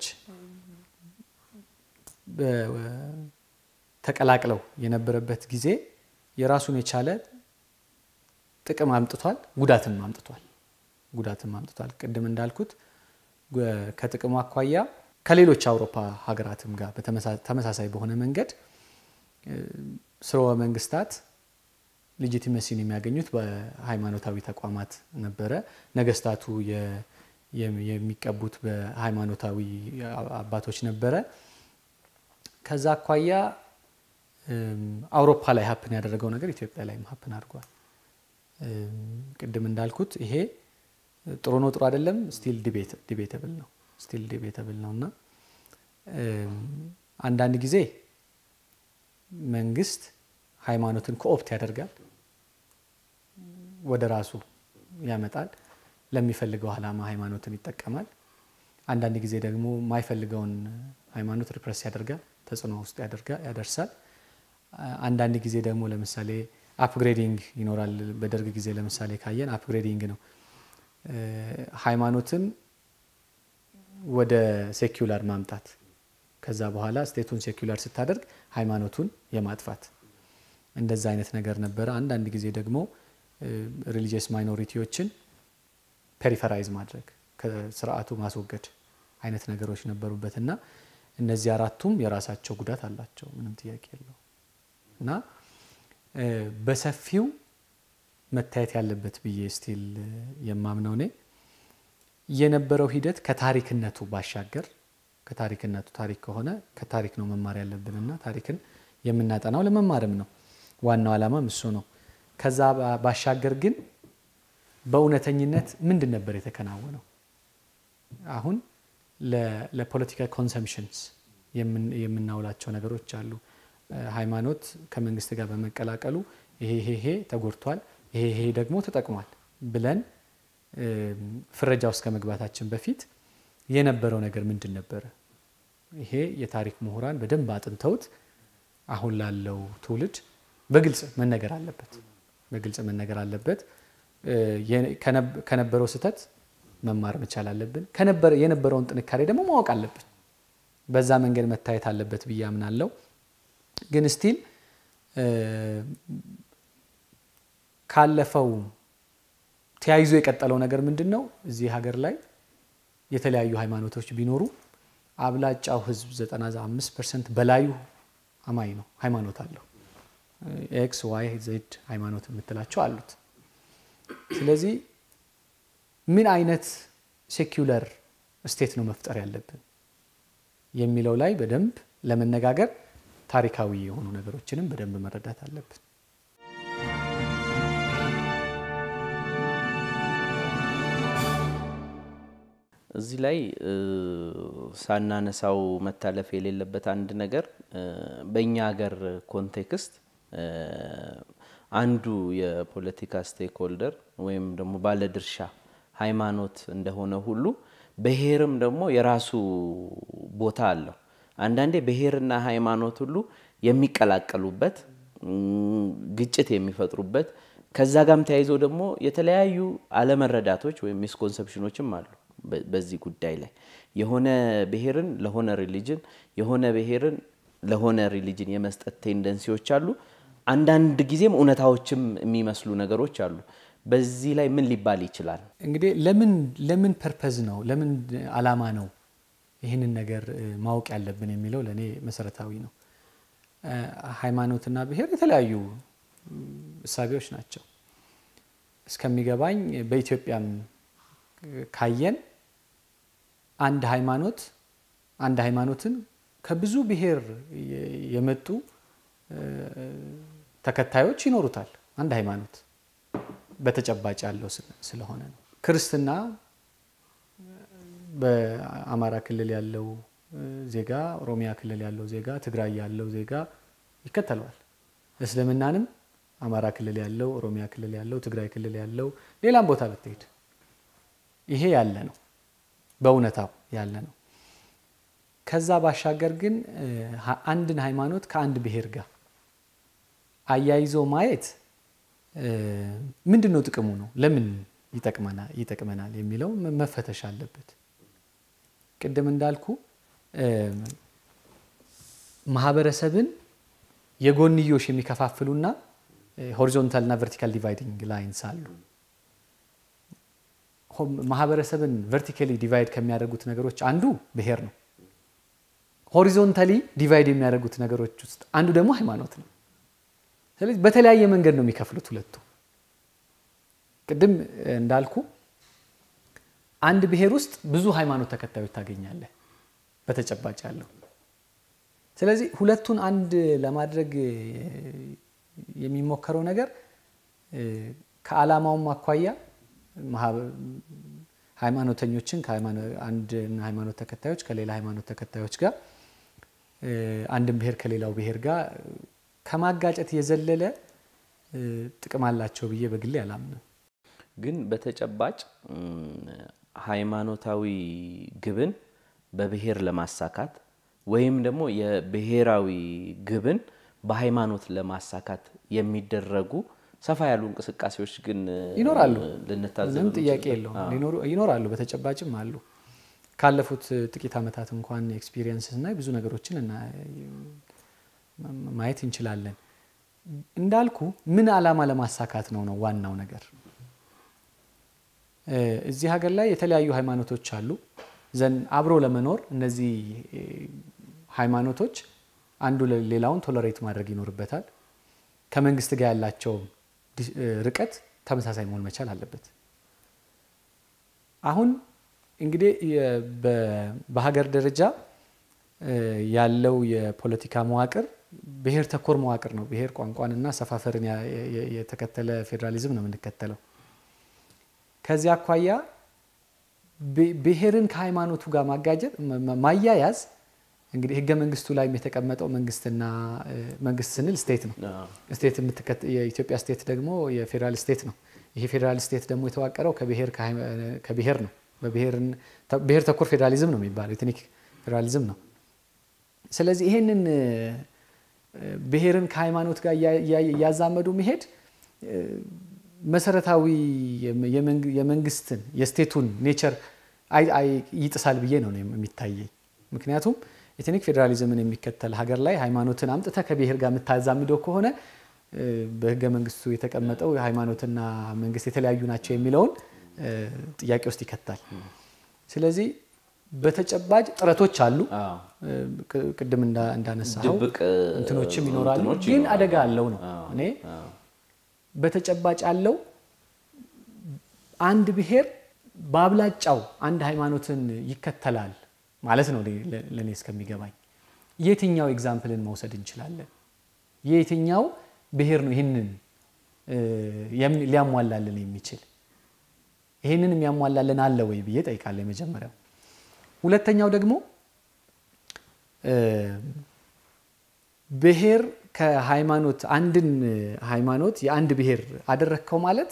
ተቀላቅለው የነበረበት ጊዜ የራሱን የቻለ ጥቅም አምጥቷል፣ ጉዳትም አምጥቷል። ጉዳትም አምጥቷል። ቅድም እንዳልኩት ከጥቅሙ አኳያ ከሌሎች አውሮፓ ሀገራትም ጋር ተመሳሳይ በሆነ መንገድ ስርወ መንግስታት ሌጂቲመሲን የሚያገኙት በሃይማኖታዊ ተቋማት ነበረ። ነገስታቱ የሚቀቡት በሃይማኖታዊ አባቶች ነበረ። ከዛ አኳያ አውሮፓ ላይ ሀፕን ያደረገው ነገር ኢትዮጵያ ላይም ሀፕን አድርጓል። ቅድም እንዳልኩት ይሄ ጥሩ ነው ጥሩ አይደለም ስቲል ዲቤተብል ነው ስቲል ዲቤተብል ነው እና አንዳንድ ጊዜ መንግስት ሃይማኖትን ኮኦፕት ያደርጋል፣ ወደ ራሱ ያመጣል፣ ለሚፈልገው ዓላማ ሃይማኖትን ይጠቀማል። አንዳንድ ጊዜ ደግሞ የማይፈልገውን ሃይማኖት ሪፕረስ ያደርጋል፣ ተጽዕኖ ውስጥ ያደርሳል። አንዳንድ ጊዜ ደግሞ ለምሳሌ አፕግሬዲንግ ይኖራል። በደርግ ጊዜ ለምሳሌ ካየን አፕግሬዲንግ ነው ሃይማኖትን ወደ ሴኩላር ማምጣት ከዛ በኋላ ስቴቱን ሴኩላር ስታደርግ ሃይማኖቱን የማጥፋት እንደዛ አይነት ነገር ነበረ። አንዳንድ ጊዜ ደግሞ ሪሊጂየስ ማይኖሪቲዎችን ፔሪፈራይዝ ማድረግ ከስርዓቱ ማስወገድ አይነት ነገሮች ነበሩበት እና እነዚህ አራቱም የራሳቸው ጉዳት አላቸው፣ ምንም ጥያቄ የለው እና በሰፊው መታየት ያለበት ብዬ ስቲል የማምነው እኔ የነበረው ሂደት ከታሪክነቱ ባሻገር ከታሪክነቱ ታሪክ ከሆነ ከታሪክ ነው መማር ያለብንና ታሪክን የምናጠናው ለመማርም ነው። ዋናው ዓላማም እሱ ነው። ከዛ ባሻገር ግን በእውነተኝነት ምንድን ነበር የተከናወነው? አሁን ለፖለቲካል ኮንሰምፕሽንስ የምናውላቸው ነገሮች አሉ። ሃይማኖት ከመንግስት ጋር በመቀላቀሉ ይሄ ይሄ ተጎድቷል፣ ይሄ ይሄ ደግሞ ተጠቅሟል ብለን ፍረጃ ውስጥ ከመግባታችን በፊት የነበረው ነገር ምንድን ነበረ? ይሄ የታሪክ ምሁራን በደንብ አጥንተውት አሁን ላለው ትውልድ በግልጽ መነገር አለበት። በግልጽ መነገር አለበት። ከነበረው ስህተት መማር መቻል አለብን። የነበረውን ጥንካሬ ደግሞ ማወቅ አለብን። በዛ መንገድ መታየት አለበት ብዬ አምናለሁ። ግን ስቲል ካለፈው ተያይዞ የቀጠለው ነገር ምንድን ነው? እዚህ ሀገር ላይ የተለያዩ ሃይማኖቶች ቢኖሩ አብላጫው ህዝብ 95 ፐርሰንት በላዩ አማኝ ነው፣ ሃይማኖት አለው። ኤክስ ዋይ ዜድ ሃይማኖት የምትላቸው አሉት። ስለዚህ ምን አይነት ሴኩለር ስቴት ነው መፍጠር ያለብን የሚለው ላይ በደንብ ለመነጋገር ታሪካዊ የሆኑ ነገሮችንም በደንብ መረዳት አለብን። እዚህ ላይ ሳናነሳው መታለፍ የሌለበት አንድ ነገር በእኛ ሀገር ኮንቴክስት አንዱ የፖለቲካ ስቴክ ሆልደር ወይም ደግሞ ባለድርሻ ሃይማኖት እንደሆነ ሁሉ ብሔርም ደግሞ የራሱ ቦታ አለው። አንዳንዴ ብሔርና ሃይማኖት ሁሉ የሚቀላቀሉበት ግጭት የሚፈጥሩበት ከዛ ጋም ተያይዞ ደግሞ የተለያዩ አለመረዳቶች ወይም ሚስኮንሰፕሽኖችም አሉ። በዚህ ጉዳይ ላይ የሆነ ብሔርን ለሆነ ሪሊጅን የሆነ ብሔርን ለሆነ ሪሊጅን የመስጠት ቴንደንሲዎች አሉ። አንዳንድ ጊዜም እውነታዎችም የሚመስሉ ነገሮች አሉ። በዚህ ላይ ምን ሊባል ይችላል? እንግዲህ ለምን ለምን ፐርፐዝ ነው ለምን አላማ ነው ይህንን ነገር ማወቅ ያለብን የሚለው ለእኔ መሰረታዊ ነው። ሃይማኖትና ብሔር የተለያዩ እሳቤዎች ናቸው። እስከሚገባኝ በኢትዮጵያም ካየን አንድ ሃይማኖት አንድ ሃይማኖትን ከብዙ ብሔር የመጡ ተከታዮች ይኖሩታል። አንድ ሃይማኖት በተጨባጭ ያለው ስለሆነ ነው። ክርስትና በአማራ ክልል ያለው ዜጋ፣ ኦሮሚያ ክልል ያለው ዜጋ፣ ትግራይ ያለው ዜጋ ይከተለዋል። እስልምናንም አማራ ክልል ያለው፣ ኦሮሚያ ክልል ያለው፣ ትግራይ ክልል ያለው፣ ሌላም ቦታ ብትሄድ ይሄ ያለ ነው፣ በእውነታው ያለ ነው። ከዛ ባሻገር ግን አንድን ሃይማኖት ከአንድ ብሔር ጋር አያይዞ ማየት ምንድን ነው ጥቅሙ ነው ለምን ይጠቅመናል የሚለው መፈተሽ አለበት። ቅድም እንዳልኩ ማህበረሰብን የጎንዮሽ የሚከፋፍሉና ሆሪዞንታል እና ቨርቲካል ዲቫይዲንግ ላይንስ አሉ። ማህበረሰብን ቨርቲካሊ ዲቫይድ ከሚያደርጉት ነገሮች አንዱ ብሔር ነው። ሆሪዞንታሊ ዲቫይድ የሚያደርጉት ነገሮች ውስጥ አንዱ ደግሞ ሃይማኖት ነው። ስለዚህ በተለያየ መንገድ ነው የሚከፍሉት ሁለቱ። ቅድም እንዳልኩ አንድ ብሔር ውስጥ ብዙ ሃይማኖት ተከታዮች ታገኛለህ በተጨባጭ ያለው። ስለዚህ ሁለቱን አንድ ለማድረግ የሚሞከረው ነገር ከዓላማውም አኳያ ሃይማኖተኞችን አንድ ሃይማኖት ተከታዮች ከሌላ ሃይማኖት ተከታዮች ጋር አንድን ብሔር ከሌላው ብሔር ጋር ከማጋጨት የዘለለ ጥቅም አላቸው ብዬ በግሌ አላምንም። ግን በተጨባጭ ሃይማኖታዊ ግብን በብሔር ለማሳካት ወይም ደግሞ የብሔራዊ ግብን በሃይማኖት ለማሳካት የሚደረጉ ሰፋ ያሉ እንቅስቃሴዎች ግን ይኖራሉ። ልንታዘብ ምንም ጥያቄ የለውም። ይኖራሉ፣ በተጨባጭም አሉ። ካለፉት ጥቂት ዓመታት እንኳን ኤክስፒሪየንስ ስናይ ብዙ ነገሮችን ማየት እንችላለን። እንዳልኩ ምን ዓላማ ለማሳካት ነው ነው ዋናው ነገር። እዚህ ሀገር ላይ የተለያዩ ሃይማኖቶች አሉ። ዘን አብሮ ለመኖር እነዚህ ሃይማኖቶች አንዱ ሌላውን ቶለሬት ማድረግ ይኖርበታል። ከመንግስት ጋር ያላቸው ርቀት ተመሳሳይ መሆን መቻል አለበት። አሁን እንግዲህ በሀገር ደረጃ ያለው የፖለቲካ መዋቅር ብሔር ተኮር መዋቅር ነው። ብሔር ቋንቋንና ሰፋፈርን የተከተለ ፌዴራሊዝም ነው የምንከተለው። ከዚህ አኳያ ብሔርን ከሃይማኖቱ ጋር ማጋጀት ማያያዝ እንግዲህ ህገ መንግስቱ ላይ የተቀመጠው መንግስትና መንግስት ስንል ስቴት ነው። ስቴት የኢትዮጵያ ስቴት ደግሞ የፌዴራል ስቴት ነው። ይሄ ፌዴራል ስቴት ደግሞ የተዋቀረው ከብሔር ነው። ብሔር ተኮር ፌዴራሊዝም ነው የሚባለው ኤትኒክ ፌዴራሊዝም ነው። ስለዚህ ይሄንን ብሔርን ከሃይማኖት ጋር እያዛመዱ መሄድ መሰረታዊ የመንግስትን የስቴቱን ኔቸር ይጥሳል ብዬ ነው የሚታየኝ። ምክንያቱም ኤትኒክ ፌዴራሊዝምን የሚከተል ሀገር ላይ ሃይማኖትን አምጥተ ከብሔር ጋር የምታዛምደው ከሆነ በህገ መንግስቱ የተቀመጠው ሃይማኖትና መንግስት የተለያዩ ናቸው የሚለውን ጥያቄ ውስጥ ይከታል። ስለዚህ በተጨባጭ ጥረቶች አሉ። ቅድም እንዳነሳው እንትኖችም ይኖራሉ፣ ግን አደጋ አለው ነው እኔ በተጨባጭ ያለው አንድ ብሔር በአብላጫው አንድ ሃይማኖትን ይከተላል ማለት ነው ለእኔ እስከሚገባኝ። የትኛው ኤግዛምፕልን መውሰድ እንችላለን? የየትኛው ብሔር ነው ይህንን ሊያሟላልን የሚችል? ይህንን የሚያሟላልን አለ ወይ ብዬ ጠይቃለሁ። የመጀመሪያው ሁለተኛው ደግሞ ብሔር ከሃይማኖት አንድን ሃይማኖት የአንድ ብሔር አደረግከው ማለት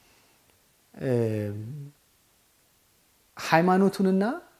ሃይማኖቱንና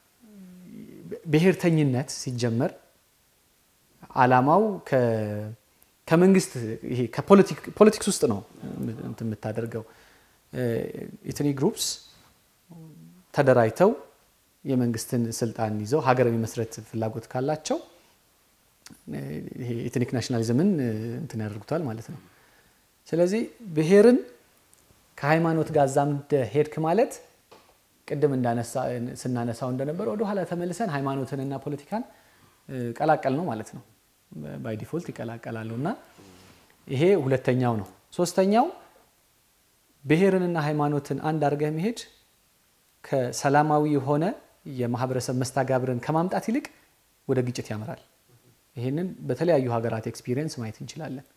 ብሔርተኝነት ሲጀመር አላማው ከመንግስት ይሄ ፖለቲክስ ውስጥ ነው የምታደርገው። ኢትኒ ግሩፕስ ተደራጅተው የመንግስትን ስልጣን ይዘው ሀገር የመስረት ፍላጎት ካላቸው ይሄ ኤትኒክ ናሽናሊዝምን እንትን ያደርጉታል ማለት ነው። ስለዚህ ብሔርን ከሃይማኖት ጋር አዛምደ ሄድክ ማለት ቅድም ስናነሳው እንደነበረ ወደኋላ ተመልሰን ሃይማኖትንና ፖለቲካን ቀላቀል ነው ማለት ነው። ባይ ዲፎልት ይቀላቀላሉ እና ይሄ ሁለተኛው ነው። ሶስተኛው ብሔርንና ሃይማኖትን አንድ አድርገህ መሄድ ከሰላማዊ የሆነ የማህበረሰብ መስተጋብርን ከማምጣት ይልቅ ወደ ግጭት ያመራል። ይህንን በተለያዩ ሀገራት ኤክስፒሪየንስ ማየት እንችላለን።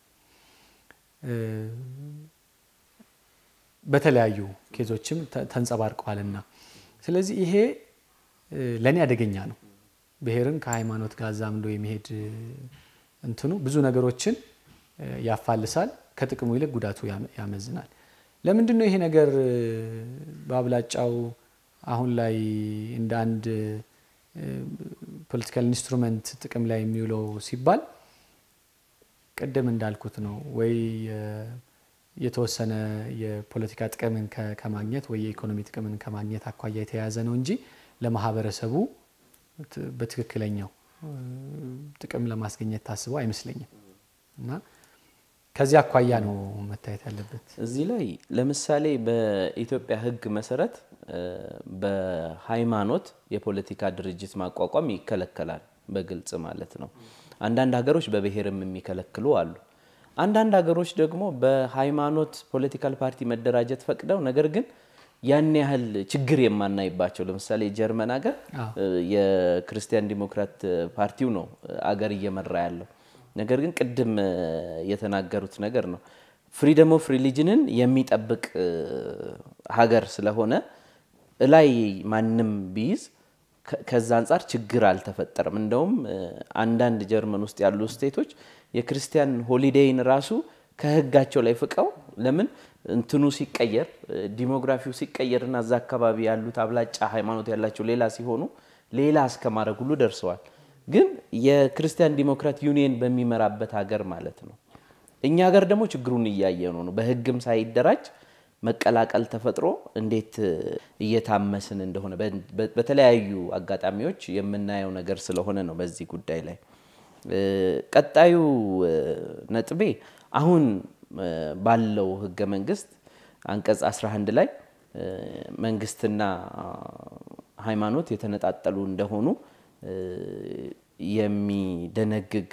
በተለያዩ ኬዞችም ተንጸባርቀዋልና ስለዚህ ይሄ ለእኔ አደገኛ ነው። ብሔርን ከሃይማኖት ጋር አዛምዶ የመሄድ እንትኑ ብዙ ነገሮችን ያፋልሳል፣ ከጥቅሙ ይልቅ ጉዳቱ ያመዝናል። ለምንድን ነው ይሄ ነገር በአብላጫው አሁን ላይ እንደ አንድ ፖለቲካል ኢንስትሩመንት ጥቅም ላይ የሚውለው ሲባል ቅድም እንዳልኩት ነው ወይ የተወሰነ የፖለቲካ ጥቅምን ከማግኘት ወይ የኢኮኖሚ ጥቅምን ከማግኘት አኳያ የተያያዘ ነው እንጂ ለማህበረሰቡ በትክክለኛው ጥቅም ለማስገኘት ታስበው አይመስለኝም እና ከዚህ አኳያ ነው መታየት ያለበት። እዚህ ላይ ለምሳሌ በኢትዮጵያ ሕግ መሰረት በሃይማኖት የፖለቲካ ድርጅት ማቋቋም ይከለከላል፣ በግልጽ ማለት ነው። አንዳንድ ሀገሮች በብሔርም የሚከለክሉ አሉ። አንዳንድ ሀገሮች ደግሞ በሃይማኖት ፖለቲካል ፓርቲ መደራጀት ፈቅደው ነገር ግን ያን ያህል ችግር የማናይባቸው ለምሳሌ ጀርመን ሀገር የክርስቲያን ዲሞክራት ፓርቲው ነው አገር እየመራ ያለው። ነገር ግን ቅድም የተናገሩት ነገር ነው ፍሪደም ኦፍ ሪሊጅንን የሚጠብቅ ሀገር ስለሆነ እላይ ማንም ቢይዝ ከዛ አንጻር ችግር አልተፈጠረም። እንደውም አንዳንድ ጀርመን ውስጥ ያሉ ስቴቶች የክርስቲያን ሆሊዴይን ራሱ ከህጋቸው ላይ ፍቀው ለምን እንትኑ ሲቀየር ዲሞግራፊው ሲቀየር እና እዛ አካባቢ ያሉት አብላጫ ሃይማኖት ያላቸው ሌላ ሲሆኑ ሌላ እስከ ማድረግ ሁሉ ደርሰዋል። ግን የክርስቲያን ዲሞክራት ዩኒየን በሚመራበት ሀገር ማለት ነው። እኛ ሀገር ደግሞ ችግሩን እያየ ነው ነው በህግም ሳይደራጅ መቀላቀል ተፈጥሮ እንዴት እየታመስን እንደሆነ በተለያዩ አጋጣሚዎች የምናየው ነገር ስለሆነ ነው በዚህ ጉዳይ ላይ ቀጣዩ ነጥቤ አሁን ባለው ህገ መንግስት አንቀጽ 11 ላይ መንግስትና ሃይማኖት የተነጣጠሉ እንደሆኑ የሚደነግግ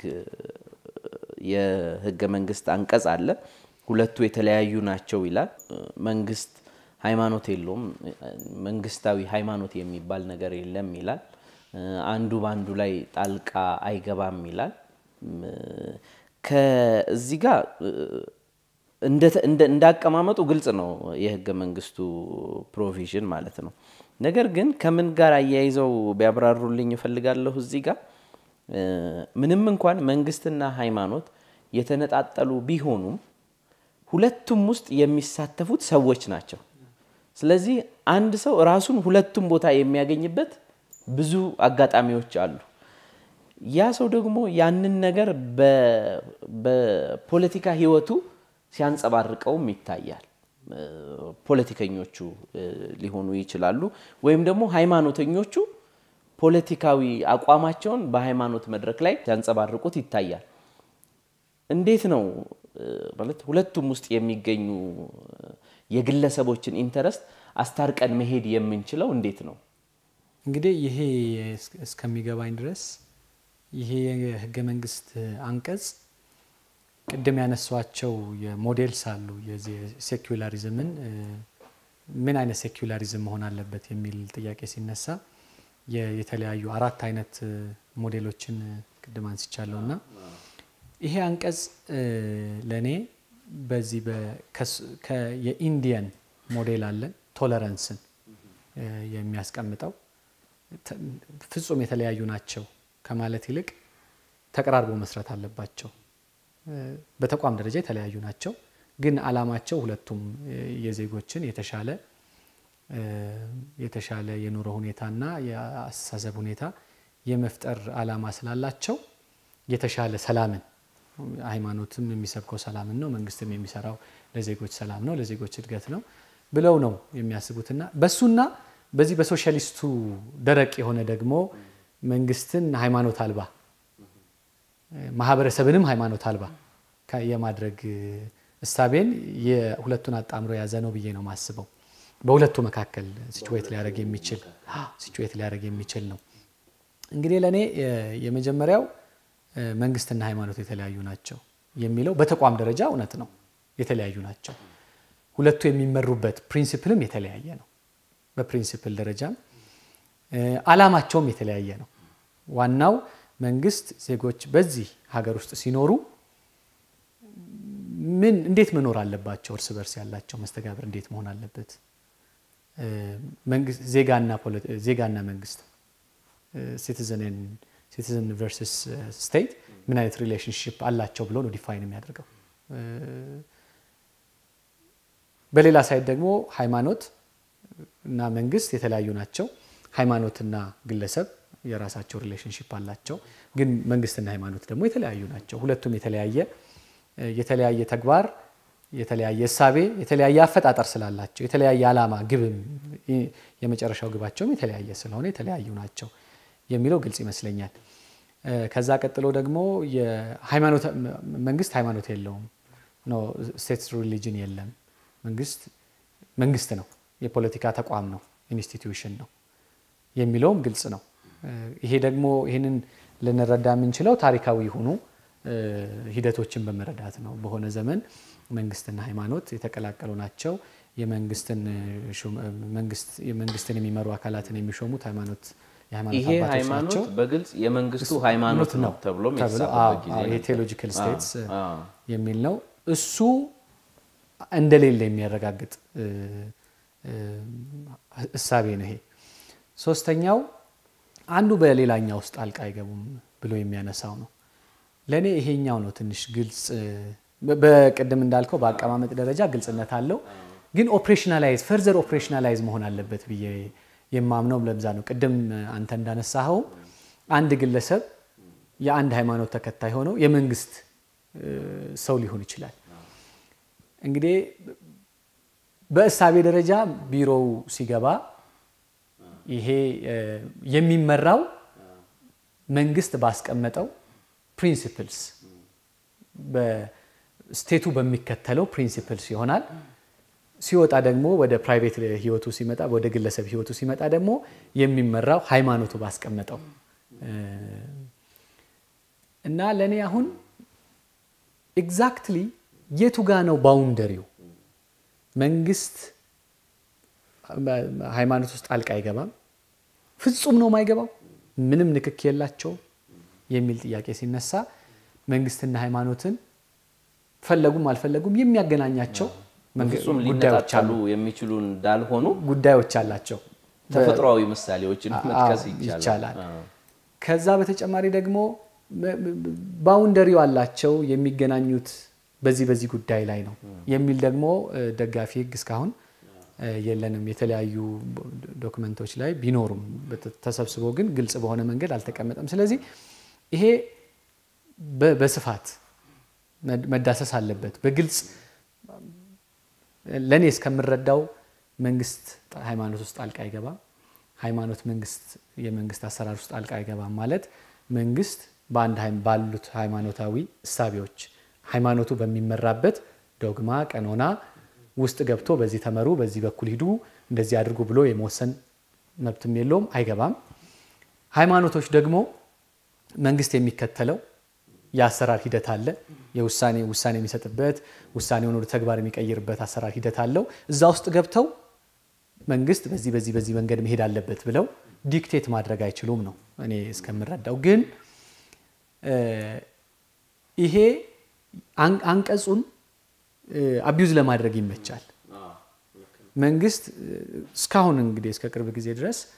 የህገ መንግስት አንቀጽ አለ። ሁለቱ የተለያዩ ናቸው ይላል። መንግስት ሃይማኖት የለውም፣ መንግስታዊ ሃይማኖት የሚባል ነገር የለም ይላል። አንዱ በአንዱ ላይ ጣልቃ አይገባም ይላል። ከዚህ ጋር እንዳቀማመጡ ግልጽ ነው የህገ መንግስቱ ፕሮቪዥን ማለት ነው። ነገር ግን ከምን ጋር አያይዘው ቢያብራሩልኝ እፈልጋለሁ። እዚህ ጋር ምንም እንኳን መንግስትና ሃይማኖት የተነጣጠሉ ቢሆኑም ሁለቱም ውስጥ የሚሳተፉት ሰዎች ናቸው። ስለዚህ አንድ ሰው ራሱን ሁለቱም ቦታ የሚያገኝበት ብዙ አጋጣሚዎች አሉ። ያ ሰው ደግሞ ያንን ነገር በፖለቲካ ህይወቱ ሲያንጸባርቀውም ይታያል። ፖለቲከኞቹ ሊሆኑ ይችላሉ፣ ወይም ደግሞ ሃይማኖተኞቹ ፖለቲካዊ አቋማቸውን በሃይማኖት መድረክ ላይ ሲያንጸባርቁት ይታያል። እንዴት ነው ማለት ሁለቱም ውስጥ የሚገኙ የግለሰቦችን ኢንተረስት አስታርቀን መሄድ የምንችለው እንዴት ነው? እንግዲህ ይሄ እስከሚገባኝ ድረስ ይሄ የህገ መንግስት አንቀጽ ቅድም ያነሷቸው የሞዴልስ አሉ። የዚህ ሴኩላሪዝምን ምን አይነት ሴኩላሪዝም መሆን አለበት የሚል ጥያቄ ሲነሳ የተለያዩ አራት አይነት ሞዴሎችን ቅድም አንስቻለሁ እና ይሄ አንቀጽ ለእኔ በዚህ የኢንዲየን ሞዴል አለን ቶለረንስን የሚያስቀምጠው ፍጹም የተለያዩ ናቸው ከማለት ይልቅ ተቀራርቦ መስራት አለባቸው። በተቋም ደረጃ የተለያዩ ናቸው፣ ግን አላማቸው ሁለቱም የዜጎችን የተሻለ የተሻለ የኑሮ ሁኔታና የአስተሳሰብ ሁኔታ የመፍጠር አላማ ስላላቸው የተሻለ ሰላምን ሃይማኖትም የሚሰብከው ሰላምን ነው፣ መንግስትም የሚሰራው ለዜጎች ሰላም ነው፣ ለዜጎች እድገት ነው ብለው ነው የሚያስቡትና በሱና በዚህ በሶሻሊስቱ ደረቅ የሆነ ደግሞ መንግስትን ሃይማኖት አልባ ማህበረሰብንም ሃይማኖት አልባ የማድረግ እሳቤን የሁለቱን አጣምሮ የያዘ ነው ብዬ ነው የማስበው። በሁለቱ መካከል ሲቹዌት ሊያደርግ የሚችል ሲቹዌት ሊያደርግ የሚችል ነው። እንግዲህ ለእኔ የመጀመሪያው መንግስትና ሃይማኖት የተለያዩ ናቸው የሚለው በተቋም ደረጃ እውነት ነው፣ የተለያዩ ናቸው። ሁለቱ የሚመሩበት ፕሪንሲፕልም የተለያየ ነው። በፕሪንሲፕል ደረጃም አላማቸውም የተለያየ ነው። ዋናው መንግስት ዜጎች በዚህ ሀገር ውስጥ ሲኖሩ ምን እንዴት መኖር አለባቸው፣ እርስ በርስ ያላቸው መስተጋብር እንዴት መሆን አለበት፣ ዜጋና መንግስት ሲቲዝን ቨርስስ ስቴት ምን አይነት ሪሌሽንሽፕ አላቸው ብሎ ነው ዲፋይን የሚያደርገው። በሌላ ሳይድ ደግሞ ሃይማኖት እና መንግስት የተለያዩ ናቸው። ሃይማኖትና ግለሰብ የራሳቸው ሪሌሽንሽፕ አላቸው። ግን መንግስትና ሃይማኖት ደግሞ የተለያዩ ናቸው። ሁለቱም የተለያየ የተለያየ ተግባር፣ የተለያየ እሳቤ፣ የተለያየ አፈጣጠር ስላላቸው የተለያየ ዓላማ ግብም የመጨረሻው ግባቸውም የተለያየ ስለሆነ የተለያዩ ናቸው የሚለው ግልጽ ይመስለኛል። ከዛ ቀጥሎ ደግሞ መንግስት ሃይማኖት የለውም፣ ስቴት ሪሊጅን የለም። መንግስት መንግስት ነው፣ የፖለቲካ ተቋም ነው፣ ኢንስቲትዩሽን ነው የሚለውም ግልጽ ነው። ይሄ ደግሞ ይህንን ልንረዳ የምንችለው ታሪካዊ የሆኑ ሂደቶችን በመረዳት ነው። በሆነ ዘመን መንግስትና ሃይማኖት የተቀላቀሉ ናቸው። መንግስትን የሚመሩ አካላትን የሚሾሙት ሃይማኖት ይሄ ሃይማኖት በግልጽ የመንግስቱ ሃይማኖት ነው ተብሎ ይሄ ቴዎሎጂካል ስቴትስ የሚል ነው። እሱ እንደሌለ የሚያረጋግጥ እሳቤ ነው ይሄ። ሶስተኛው አንዱ በሌላኛው ውስጥ ጣልቃ አይገቡም ብሎ የሚያነሳው ነው። ለእኔ ይሄኛው ነው ትንሽ ግልጽ። በቅድም እንዳልከው በአቀማመጥ ደረጃ ግልጽነት አለው፣ ግን ኦፕሬሽናላይዝ ፈርዘር ኦፕሬሽናላይዝ መሆን አለበት ብዬ የማምነው ለብዛ ነው። ቅድም አንተ እንዳነሳኸው አንድ ግለሰብ የአንድ ሃይማኖት ተከታይ ሆነው የመንግስት ሰው ሊሆን ይችላል። እንግዲህ በእሳቤ ደረጃ ቢሮው ሲገባ ይሄ የሚመራው መንግስት ባስቀመጠው ፕሪንሲፕልስ በስቴቱ በሚከተለው ፕሪንሲፕልስ ይሆናል። ሲወጣ ደግሞ ወደ ፕራይቬት ህይወቱ ሲመጣ ወደ ግለሰብ ህይወቱ ሲመጣ ደግሞ የሚመራው ሃይማኖቱ ባስቀመጠው እና ለእኔ አሁን ኤግዛክትሊ የቱ ጋ ነው ባውንደሪው? መንግስት ሃይማኖት ውስጥ ጣልቃ አይገባም፣ ፍጹም ነው የማይገባው፣ ምንም ንክክ የላቸውም የሚል ጥያቄ ሲነሳ መንግስትና ሃይማኖትን ፈለጉም አልፈለጉም የሚያገናኛቸው ፍጹም ሊነጣጠሉ የሚችሉ እንዳልሆኑ ጉዳዮች አላቸው። ተፈጥሯዊ ምሳሌዎችን መጥቀስ ይቻላል። ከዛ በተጨማሪ ደግሞ ባውንደሪው አላቸው የሚገናኙት በዚህ በዚህ ጉዳይ ላይ ነው የሚል ደግሞ ደጋፊ ህግ እስካሁን የለንም። የተለያዩ ዶክመንቶች ላይ ቢኖሩም ተሰብስቦ ግን ግልጽ በሆነ መንገድ አልተቀመጠም። ስለዚህ ይሄ በስፋት መዳሰስ አለበት በግልጽ ለእኔ እስከምረዳው መንግስት ሃይማኖት ውስጥ ጣልቃ አይገባም፣ ሃይማኖት መንግስት የመንግስት አሰራር ውስጥ ጣልቃ አይገባም ማለት መንግስት በአንድ ባሉት ሃይማኖታዊ እሳቤዎች ሃይማኖቱ በሚመራበት ዶግማ፣ ቀኖና ውስጥ ገብቶ በዚህ ተመሩ፣ በዚህ በኩል ሂዱ፣ እንደዚህ አድርጉ ብሎ የመወሰን መብትም የለውም፣ አይገባም። ሃይማኖቶች ደግሞ መንግስት የሚከተለው የአሰራር ሂደት አለ። የውሳኔ ውሳኔ የሚሰጥበት ውሳኔውን ወደ ተግባር የሚቀይርበት አሰራር ሂደት አለው። እዛ ውስጥ ገብተው መንግስት በዚህ በዚህ በዚህ መንገድ መሄድ አለበት ብለው ዲክቴት ማድረግ አይችሉም ነው እኔ እስከምረዳው። ግን ይሄ አንቀጹን አቢዩዝ ለማድረግ ይመቻል። መንግስት እስካሁን እንግዲህ እስከ ቅርብ ጊዜ ድረስ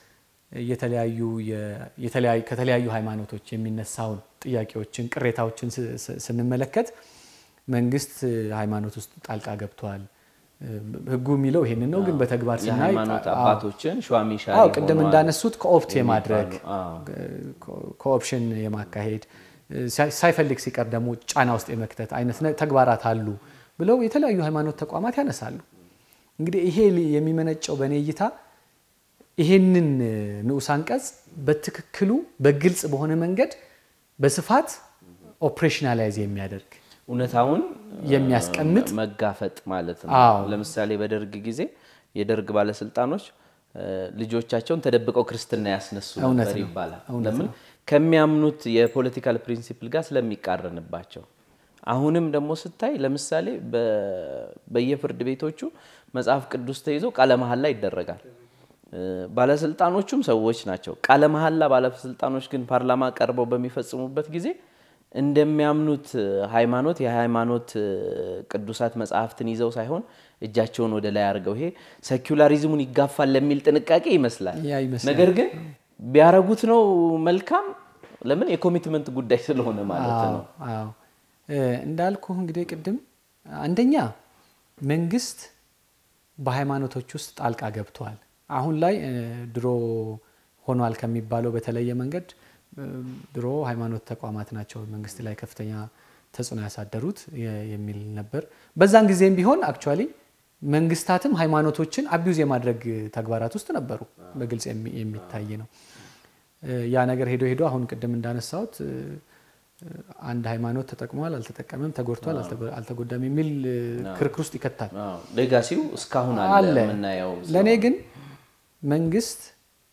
ከተለያዩ ሃይማኖቶች የሚነሳውን ጥያቄዎችን፣ ቅሬታዎችን ስንመለከት መንግስት ሃይማኖት ውስጥ ጣልቃ ገብተዋል። ህጉ የሚለው ይሄንን ነው፣ ግን በተግባር ስናይ የሃይማኖት አባቶችን ሿሚ ሻሪ አዎ ቅድም ሆነዋል እንዳነሱት ኮኦፕት የማድረግ የሚባሉ፣ አዎ። ኮኦፕሽን የማካሄድ ሳይፈልግ ሲቀር ደግሞ ጫና ውስጥ የመክተት አይነት ነ- ተግባራት አሉ ብለው የተለያዩ ሃይማኖት ተቋማት ያነሳሉ። እንግዲህ ይሄ ሊ- የሚመነጨው በእኔ እይታ ይሄንን ንዑስ አንቀጽ በትክክሉ በግልጽ በሆነ መንገድ በስፋት ኦፕሬሽናላይዝ የሚያደርግ እውነታውን የሚያስቀምጥ መጋፈጥ ማለት ነው። አዎ። ለምሳሌ በደርግ ጊዜ የደርግ ባለስልጣኖች እ፣ ልጆቻቸውን ተደብቀው ክርስትና ያስነሱ እውነት ነበር ነው። ይባላል። እውነት ለምን ከሚያምኑት የፖለቲካል ፕሪንሲፕል ጋር ስለሚቃረንባቸው። አሁንም ደግሞ ስታይ ለምሳሌ በ- በየፍርድ ቤቶቹ መጽሐፍ ቅዱስ ተይዞ ቃለ መሐላ ይደረጋል። እ፣ ባለስልጣኖቹም ሰዎች ናቸው። ቃለ መሐላ ባለስልጣኖች ግን ፓርላማ ቀርበው በሚፈጽሙበት ጊዜ እንደሚያምኑት ሃይማኖት የሃይማኖት እ፣ ቅዱሳት መጽሐፍትን ይዘው ሳይሆን እጃቸውን ወደ ላይ አድርገው ይሄ ሴኩላሪዝሙን ይጋፋል ለሚል ጥንቃቄ ይመስላል። ያ ይመስላል። ነገር ግን ቢያረጉት ነው መልካም። ለምን የኮሚትመንት ጉዳይ ስለሆነ ማለት ነው። አዎ አዎ። እ፣ እንዳልኩህ እንግዲህ ቅድም አንደኛ መንግስት በሃይማኖቶች ውስጥ ጣልቃ ገብተዋል። አሁን ላይ እ፣ ድሮ ሆኗል ከሚባለው በተለየ መንገድ እ፣ ድሮ ሃይማኖት ተቋማት ናቸው መንግስት ላይ ከፍተኛ ተጽዕኖ ያሳደሩት የ- የሚል ነበር። በዛን ጊዜም ቢሆን አክቹዋሊ መንግስታትም ሃይማኖቶችን አቢዩዝ የማድረግ ተግባራት ውስጥ ነበሩ። በግልጽ የሚ- የሚታይ ነው። እ፣ ያ ነገር ሄዶ ሄዶ አሁን ቅድም እንዳነሳሁት እ፣ አንድ ሃይማኖት ተጠቅሟል፣ አልተጠቀመም፣ ተጎድቷል፣ አልተጎ- አልተጎዳም የሚል እ፣ ክርክር ውስጥ ይከታል። አዎ፣ ሌጋሲው እስካሁን አለ አለ። የምናየው። ለእኔ ግን መንግስት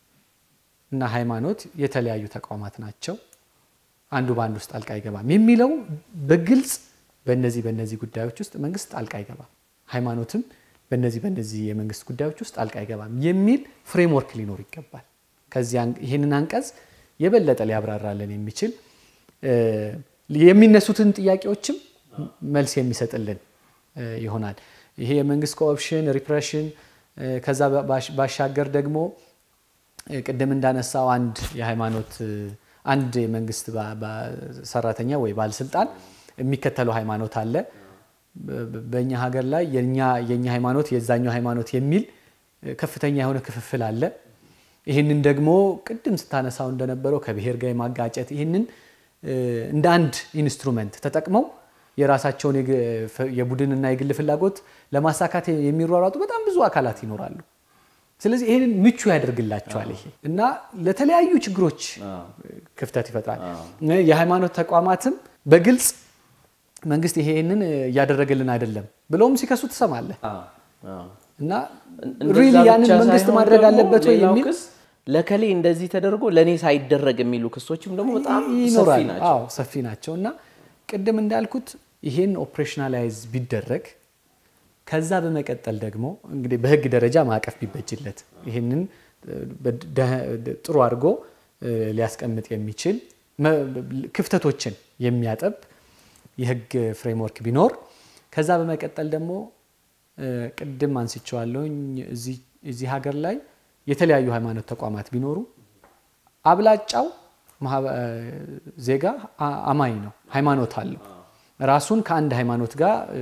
እና ሃይማኖት የተለያዩ ተቋማት ናቸው፣ አንዱ በአንድ ውስጥ ጣልቃ አይገባም የሚለው በግልጽ በእነዚህ በእነዚህ ጉዳዮች ውስጥ መንግስት ጣልቃ አይገባም፣ ሃይማኖትም በእነዚህ በእነዚህ የመንግስት ጉዳዮች ውስጥ ጣልቃ አይገባም የሚል ፍሬምወርክ ሊኖር ይገባል። ከዚህ አን- ይህንን አንቀጽ የበለጠ ሊያብራራልን የሚችል እ፣ የሚነሱትን ጥያቄዎችም መልስ የሚሰጥልን እ፣ ይሆናል። ይሄ የመንግስት ኮኦፕሽን ሪፕሬሽን እ፣ ከዛ ባሽ- ባሻገር ደግሞ እ፣ ቅድም እንዳነሳው አንድ የሃይማኖት እ፣ አንድ የመንግስት ባ- ባ- ሰራተኛ ወይ ባለስልጣን የሚከተለው ሃይማኖት አለ። በ- በ- በእኛ ሀገር ላይ የኛ የኛ ሃይማኖት የዛኛው ሃይማኖት የሚል እ፣ ከፍተኛ የሆነ ክፍፍል አለ። ይህንን ደግሞ ቅድም ስታነሳው እንደነበረው ከብሔር ጋር የማጋጨት ይህንን እ፣ እንደ አንድ ኢንስትሩመንት ተጠቅመው የራሳቸውን የግ- ፍ- የቡድንና የግል ፍላጎት ለማሳካት የሚሯሯጡ በጣም ብዙ አካላት ይኖራሉ። ስለዚህ ይህንን ምቹ ያደርግላቸዋል ይሄ እና ለተለያዩ ችግሮች ክፍተት ይፈጥራል። የሃይማኖት ተቋማትም በግልጽ መንግስት ይሄንን እያደረገልን አይደለም ብለውም ሲከሱ ትሰማለህ አዎ፣ አዎ። እና እንደዛ ሪሊ ያንን ብቻ መንግስት ሳይሆን ማድረግ ደግሞ አለበት ወይ ሌላው የሚል ክስ ለከሌ እንደዚህ ተደርጎ ለእኔ ሳይደረግ የሚሉ ክሶችም ደግሞ በጣም ሰፊ ይኖራል። ናቸው። አዎ ሰፊ ናቸው እና ቅድም እንዳልኩት ይሄን ኦፕሬሽናላይዝ ቢደረግ ከዛ በመቀጠል ደግሞ እንግዲህ በህግ ደረጃ ማዕቀፍ ቢበጅለት ይህንን እ፣ በደ- ጥሩ አድርጎ እ፣ ሊያስቀምጥ የሚችል መ- ክፍተቶችን የሚያጠብ የህግ ፍሬምወርክ ቢኖር ከዛ በመቀጠል ደግሞ እ፣ ቅድም አንስቼዋለሁኝ እዚህ- እዚህ ሀገር ላይ የተለያዩ ሃይማኖት ተቋማት ቢኖሩ አብላጫው ማህበ- ዜጋ አ- አማኝ ነው፣ ሃይማኖት አለው። ራሱን ከአንድ ሃይማኖት ጋር እ፣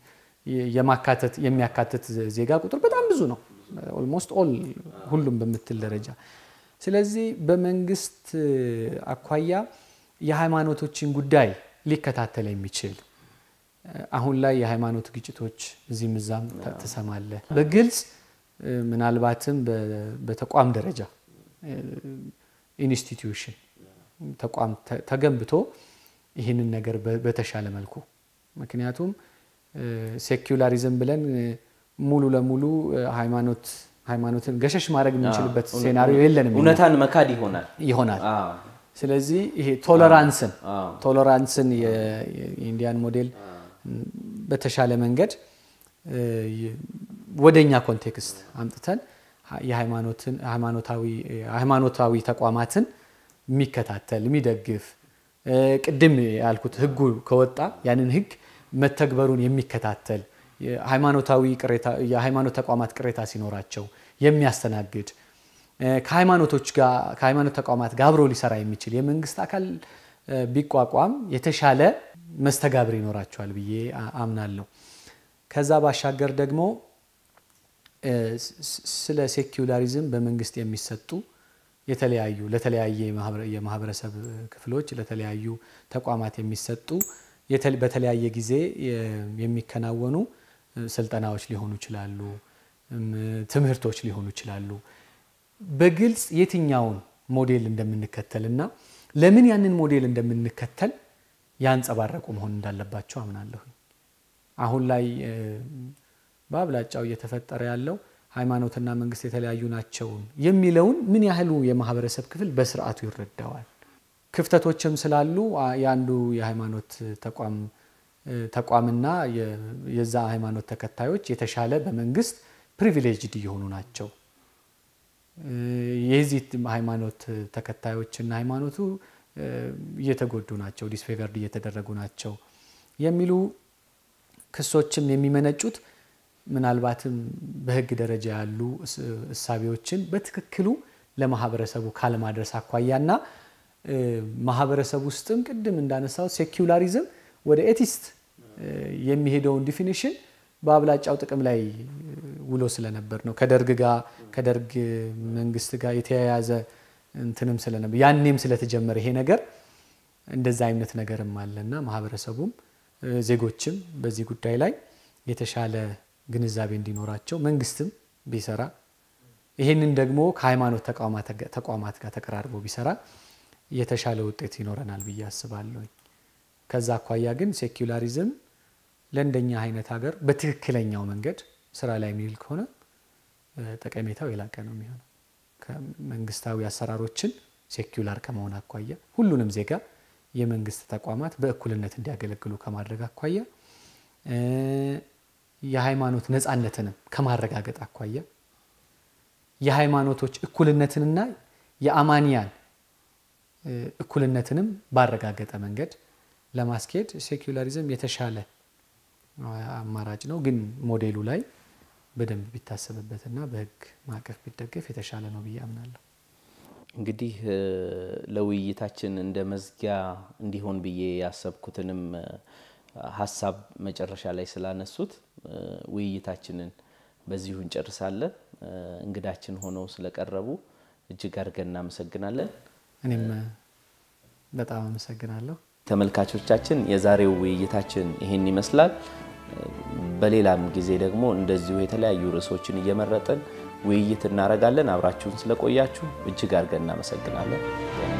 የማካተት የሚያካትት ዜጋ ቁጥር በጣም ብዙ ነው። ኦልሞስት ኦል ሁሉም በምትል ደረጃ። ስለዚህ በመንግስት እ፣ አኳያ የሃይማኖቶችን ጉዳይ ሊከታተል የሚችል እ፣ አሁን ላይ የሃይማኖት ግጭቶች እዚህም እዛም ተ- ትሰማለህ። በግልጽ እ፣ ምናልባትም በ- በተቋም ደረጃ ኢንስቲትዩሽን ተቋም ተ- ተገንብቶ ይህንን ነገር በ- በተሻለ መልኩ ምክንያቱም ሴኩላሪዝም ብለን እ፣ ሙሉ ለሙሉ እ፣ ሃይማኖት ሃይማኖትን ገሸሽ ማድረግ የምንችልበት ሴናሪዮ የለንም እኛ። እውነታን መካድ ይሆናል። ይሆናል። አዎ፣ ስለዚህ ይሄ ቶለራንስን አዎ። ቶለራንስን የ- የ- የኢንዲያን ሞዴል ም፣ በተሻለ መንገድ እ፣ የ- ወደኛ ኮንቴክስት አምጥተን ሀ- የሃይማኖትን ሃይማኖታዊ ሃይማኖታዊ ተቋማትን የሚከታተል የሚደግፍ እ፣ ቅድም ያልኩት ህጉ ከወጣ ያንን ህግ መተግበሩን የሚከታተል የሃይማኖታዊ ቅሬታ የሃይማኖት ተቋማት ቅሬታ ሲኖራቸው የሚያስተናግድ ከሃይማኖቶች ጋር ከሃይማኖት ተቋማት ጋር አብሮ ሊሰራ የሚችል የመንግስት አካል ቢቋቋም የተሻለ መስተጋብር ይኖራቸዋል ብዬ አምናለሁ። ከዛ ባሻገር ደግሞ ስለ ሴኩላሪዝም በመንግስት የሚሰጡ የተለያዩ ለተለያየ የማህበረሰብ ክፍሎች ለተለያዩ ተቋማት የሚሰጡ በተለያየ ጊዜ የሚከናወኑ ስልጠናዎች ሊሆኑ ይችላሉ፣ ትምህርቶች ሊሆኑ ይችላሉ። በግልጽ የትኛውን ሞዴል እንደምንከተል እና ለምን ያንን ሞዴል እንደምንከተል ያንጸባረቁ መሆን እንዳለባቸው አምናለሁ። አሁን ላይ በአብላጫው እየተፈጠረ ያለው ሃይማኖትና መንግስት የተለያዩ ናቸው የሚለውን ምን ያህሉ የማህበረሰብ ክፍል በስርዓቱ ይረዳዋል? ክፍተቶችም ስላሉ የአንዱ የሃይማኖት ተቋም ተቋምና የዛ ሃይማኖት ተከታዮች የተሻለ በመንግስት ፕሪቪሌጅድ እየሆኑ ናቸው። የዚህ ሃይማኖት ተከታዮችና ሃይማኖቱ እየተጎዱ ናቸው፣ ዲስፌቨርድ እየተደረጉ ናቸው የሚሉ ክሶችም የሚመነጩት ምናልባትም በህግ ደረጃ ያሉ እሳቤዎችን በትክክሉ ለማህበረሰቡ ካለማድረስ አኳያና ማህበረሰብ ውስጥም ቅድም እንዳነሳው ሴኩላሪዝም ወደ ኤቲስት የሚሄደውን ዲፊኒሽን በአብላጫው ጥቅም ላይ ውሎ ስለነበር ነው። ከደርግ ጋር ከደርግ መንግስት ጋር የተያያዘ እንትንም ስለነበር ያኔም ስለተጀመረ ይሄ ነገር እንደዛ አይነት ነገርም አለና ማህበረሰቡም ዜጎችም በዚህ ጉዳይ ላይ የተሻለ ግንዛቤ እንዲኖራቸው መንግስትም ቢሰራ ይህንን ደግሞ ከሃይማኖት ተቋማት ጋር ተቀራርቦ ቢሰራ የተሻለ ውጤት ይኖረናል ብዬ አስባለሁ። ከዛ አኳያ ግን ሴኩላሪዝም ለእንደኛ አይነት ሀገር በትክክለኛው መንገድ ስራ ላይ የሚውል ከሆነ ጠቀሜታው የላቀ ነው የሚሆነው። ከመንግስታዊ አሰራሮችን ሴኩላር ከመሆን አኳያ ሁሉንም ዜጋ የመንግስት ተቋማት በእኩልነት እንዲያገለግሉ ከማድረግ አኳያ የሃይማኖት ነፃነትንም ከማረጋገጥ አኳያ የሃይማኖቶች እኩልነትንና የአማንያን እኩልነትንም ባረጋገጠ መንገድ ለማስኬድ ሴኩላሪዝም የተሻለ አማራጭ ነው። ግን ሞዴሉ ላይ በደንብ ቢታሰብበትና በህግ ማዕቀፍ ቢደገፍ የተሻለ ነው ብዬ አምናለሁ። እንግዲህ ለውይይታችን እንደ መዝጊያ እንዲሆን ብዬ ያሰብኩትንም ሀሳብ መጨረሻ ላይ ስላነሱት ውይይታችንን በዚሁ እንጨርሳለን። እንግዳችን ሆነው ስለቀረቡ እጅግ አድርገን እናመሰግናለን። እኔም በጣም አመሰግናለሁ። ተመልካቾቻችን የዛሬው ውይይታችን ይህን ይመስላል። በሌላም ጊዜ ደግሞ እንደዚሁ የተለያዩ ርዕሶችን እየመረጥን ውይይት እናደርጋለን። አብራችሁን ስለቆያችሁ እጅግ አድርገን እናመሰግናለን።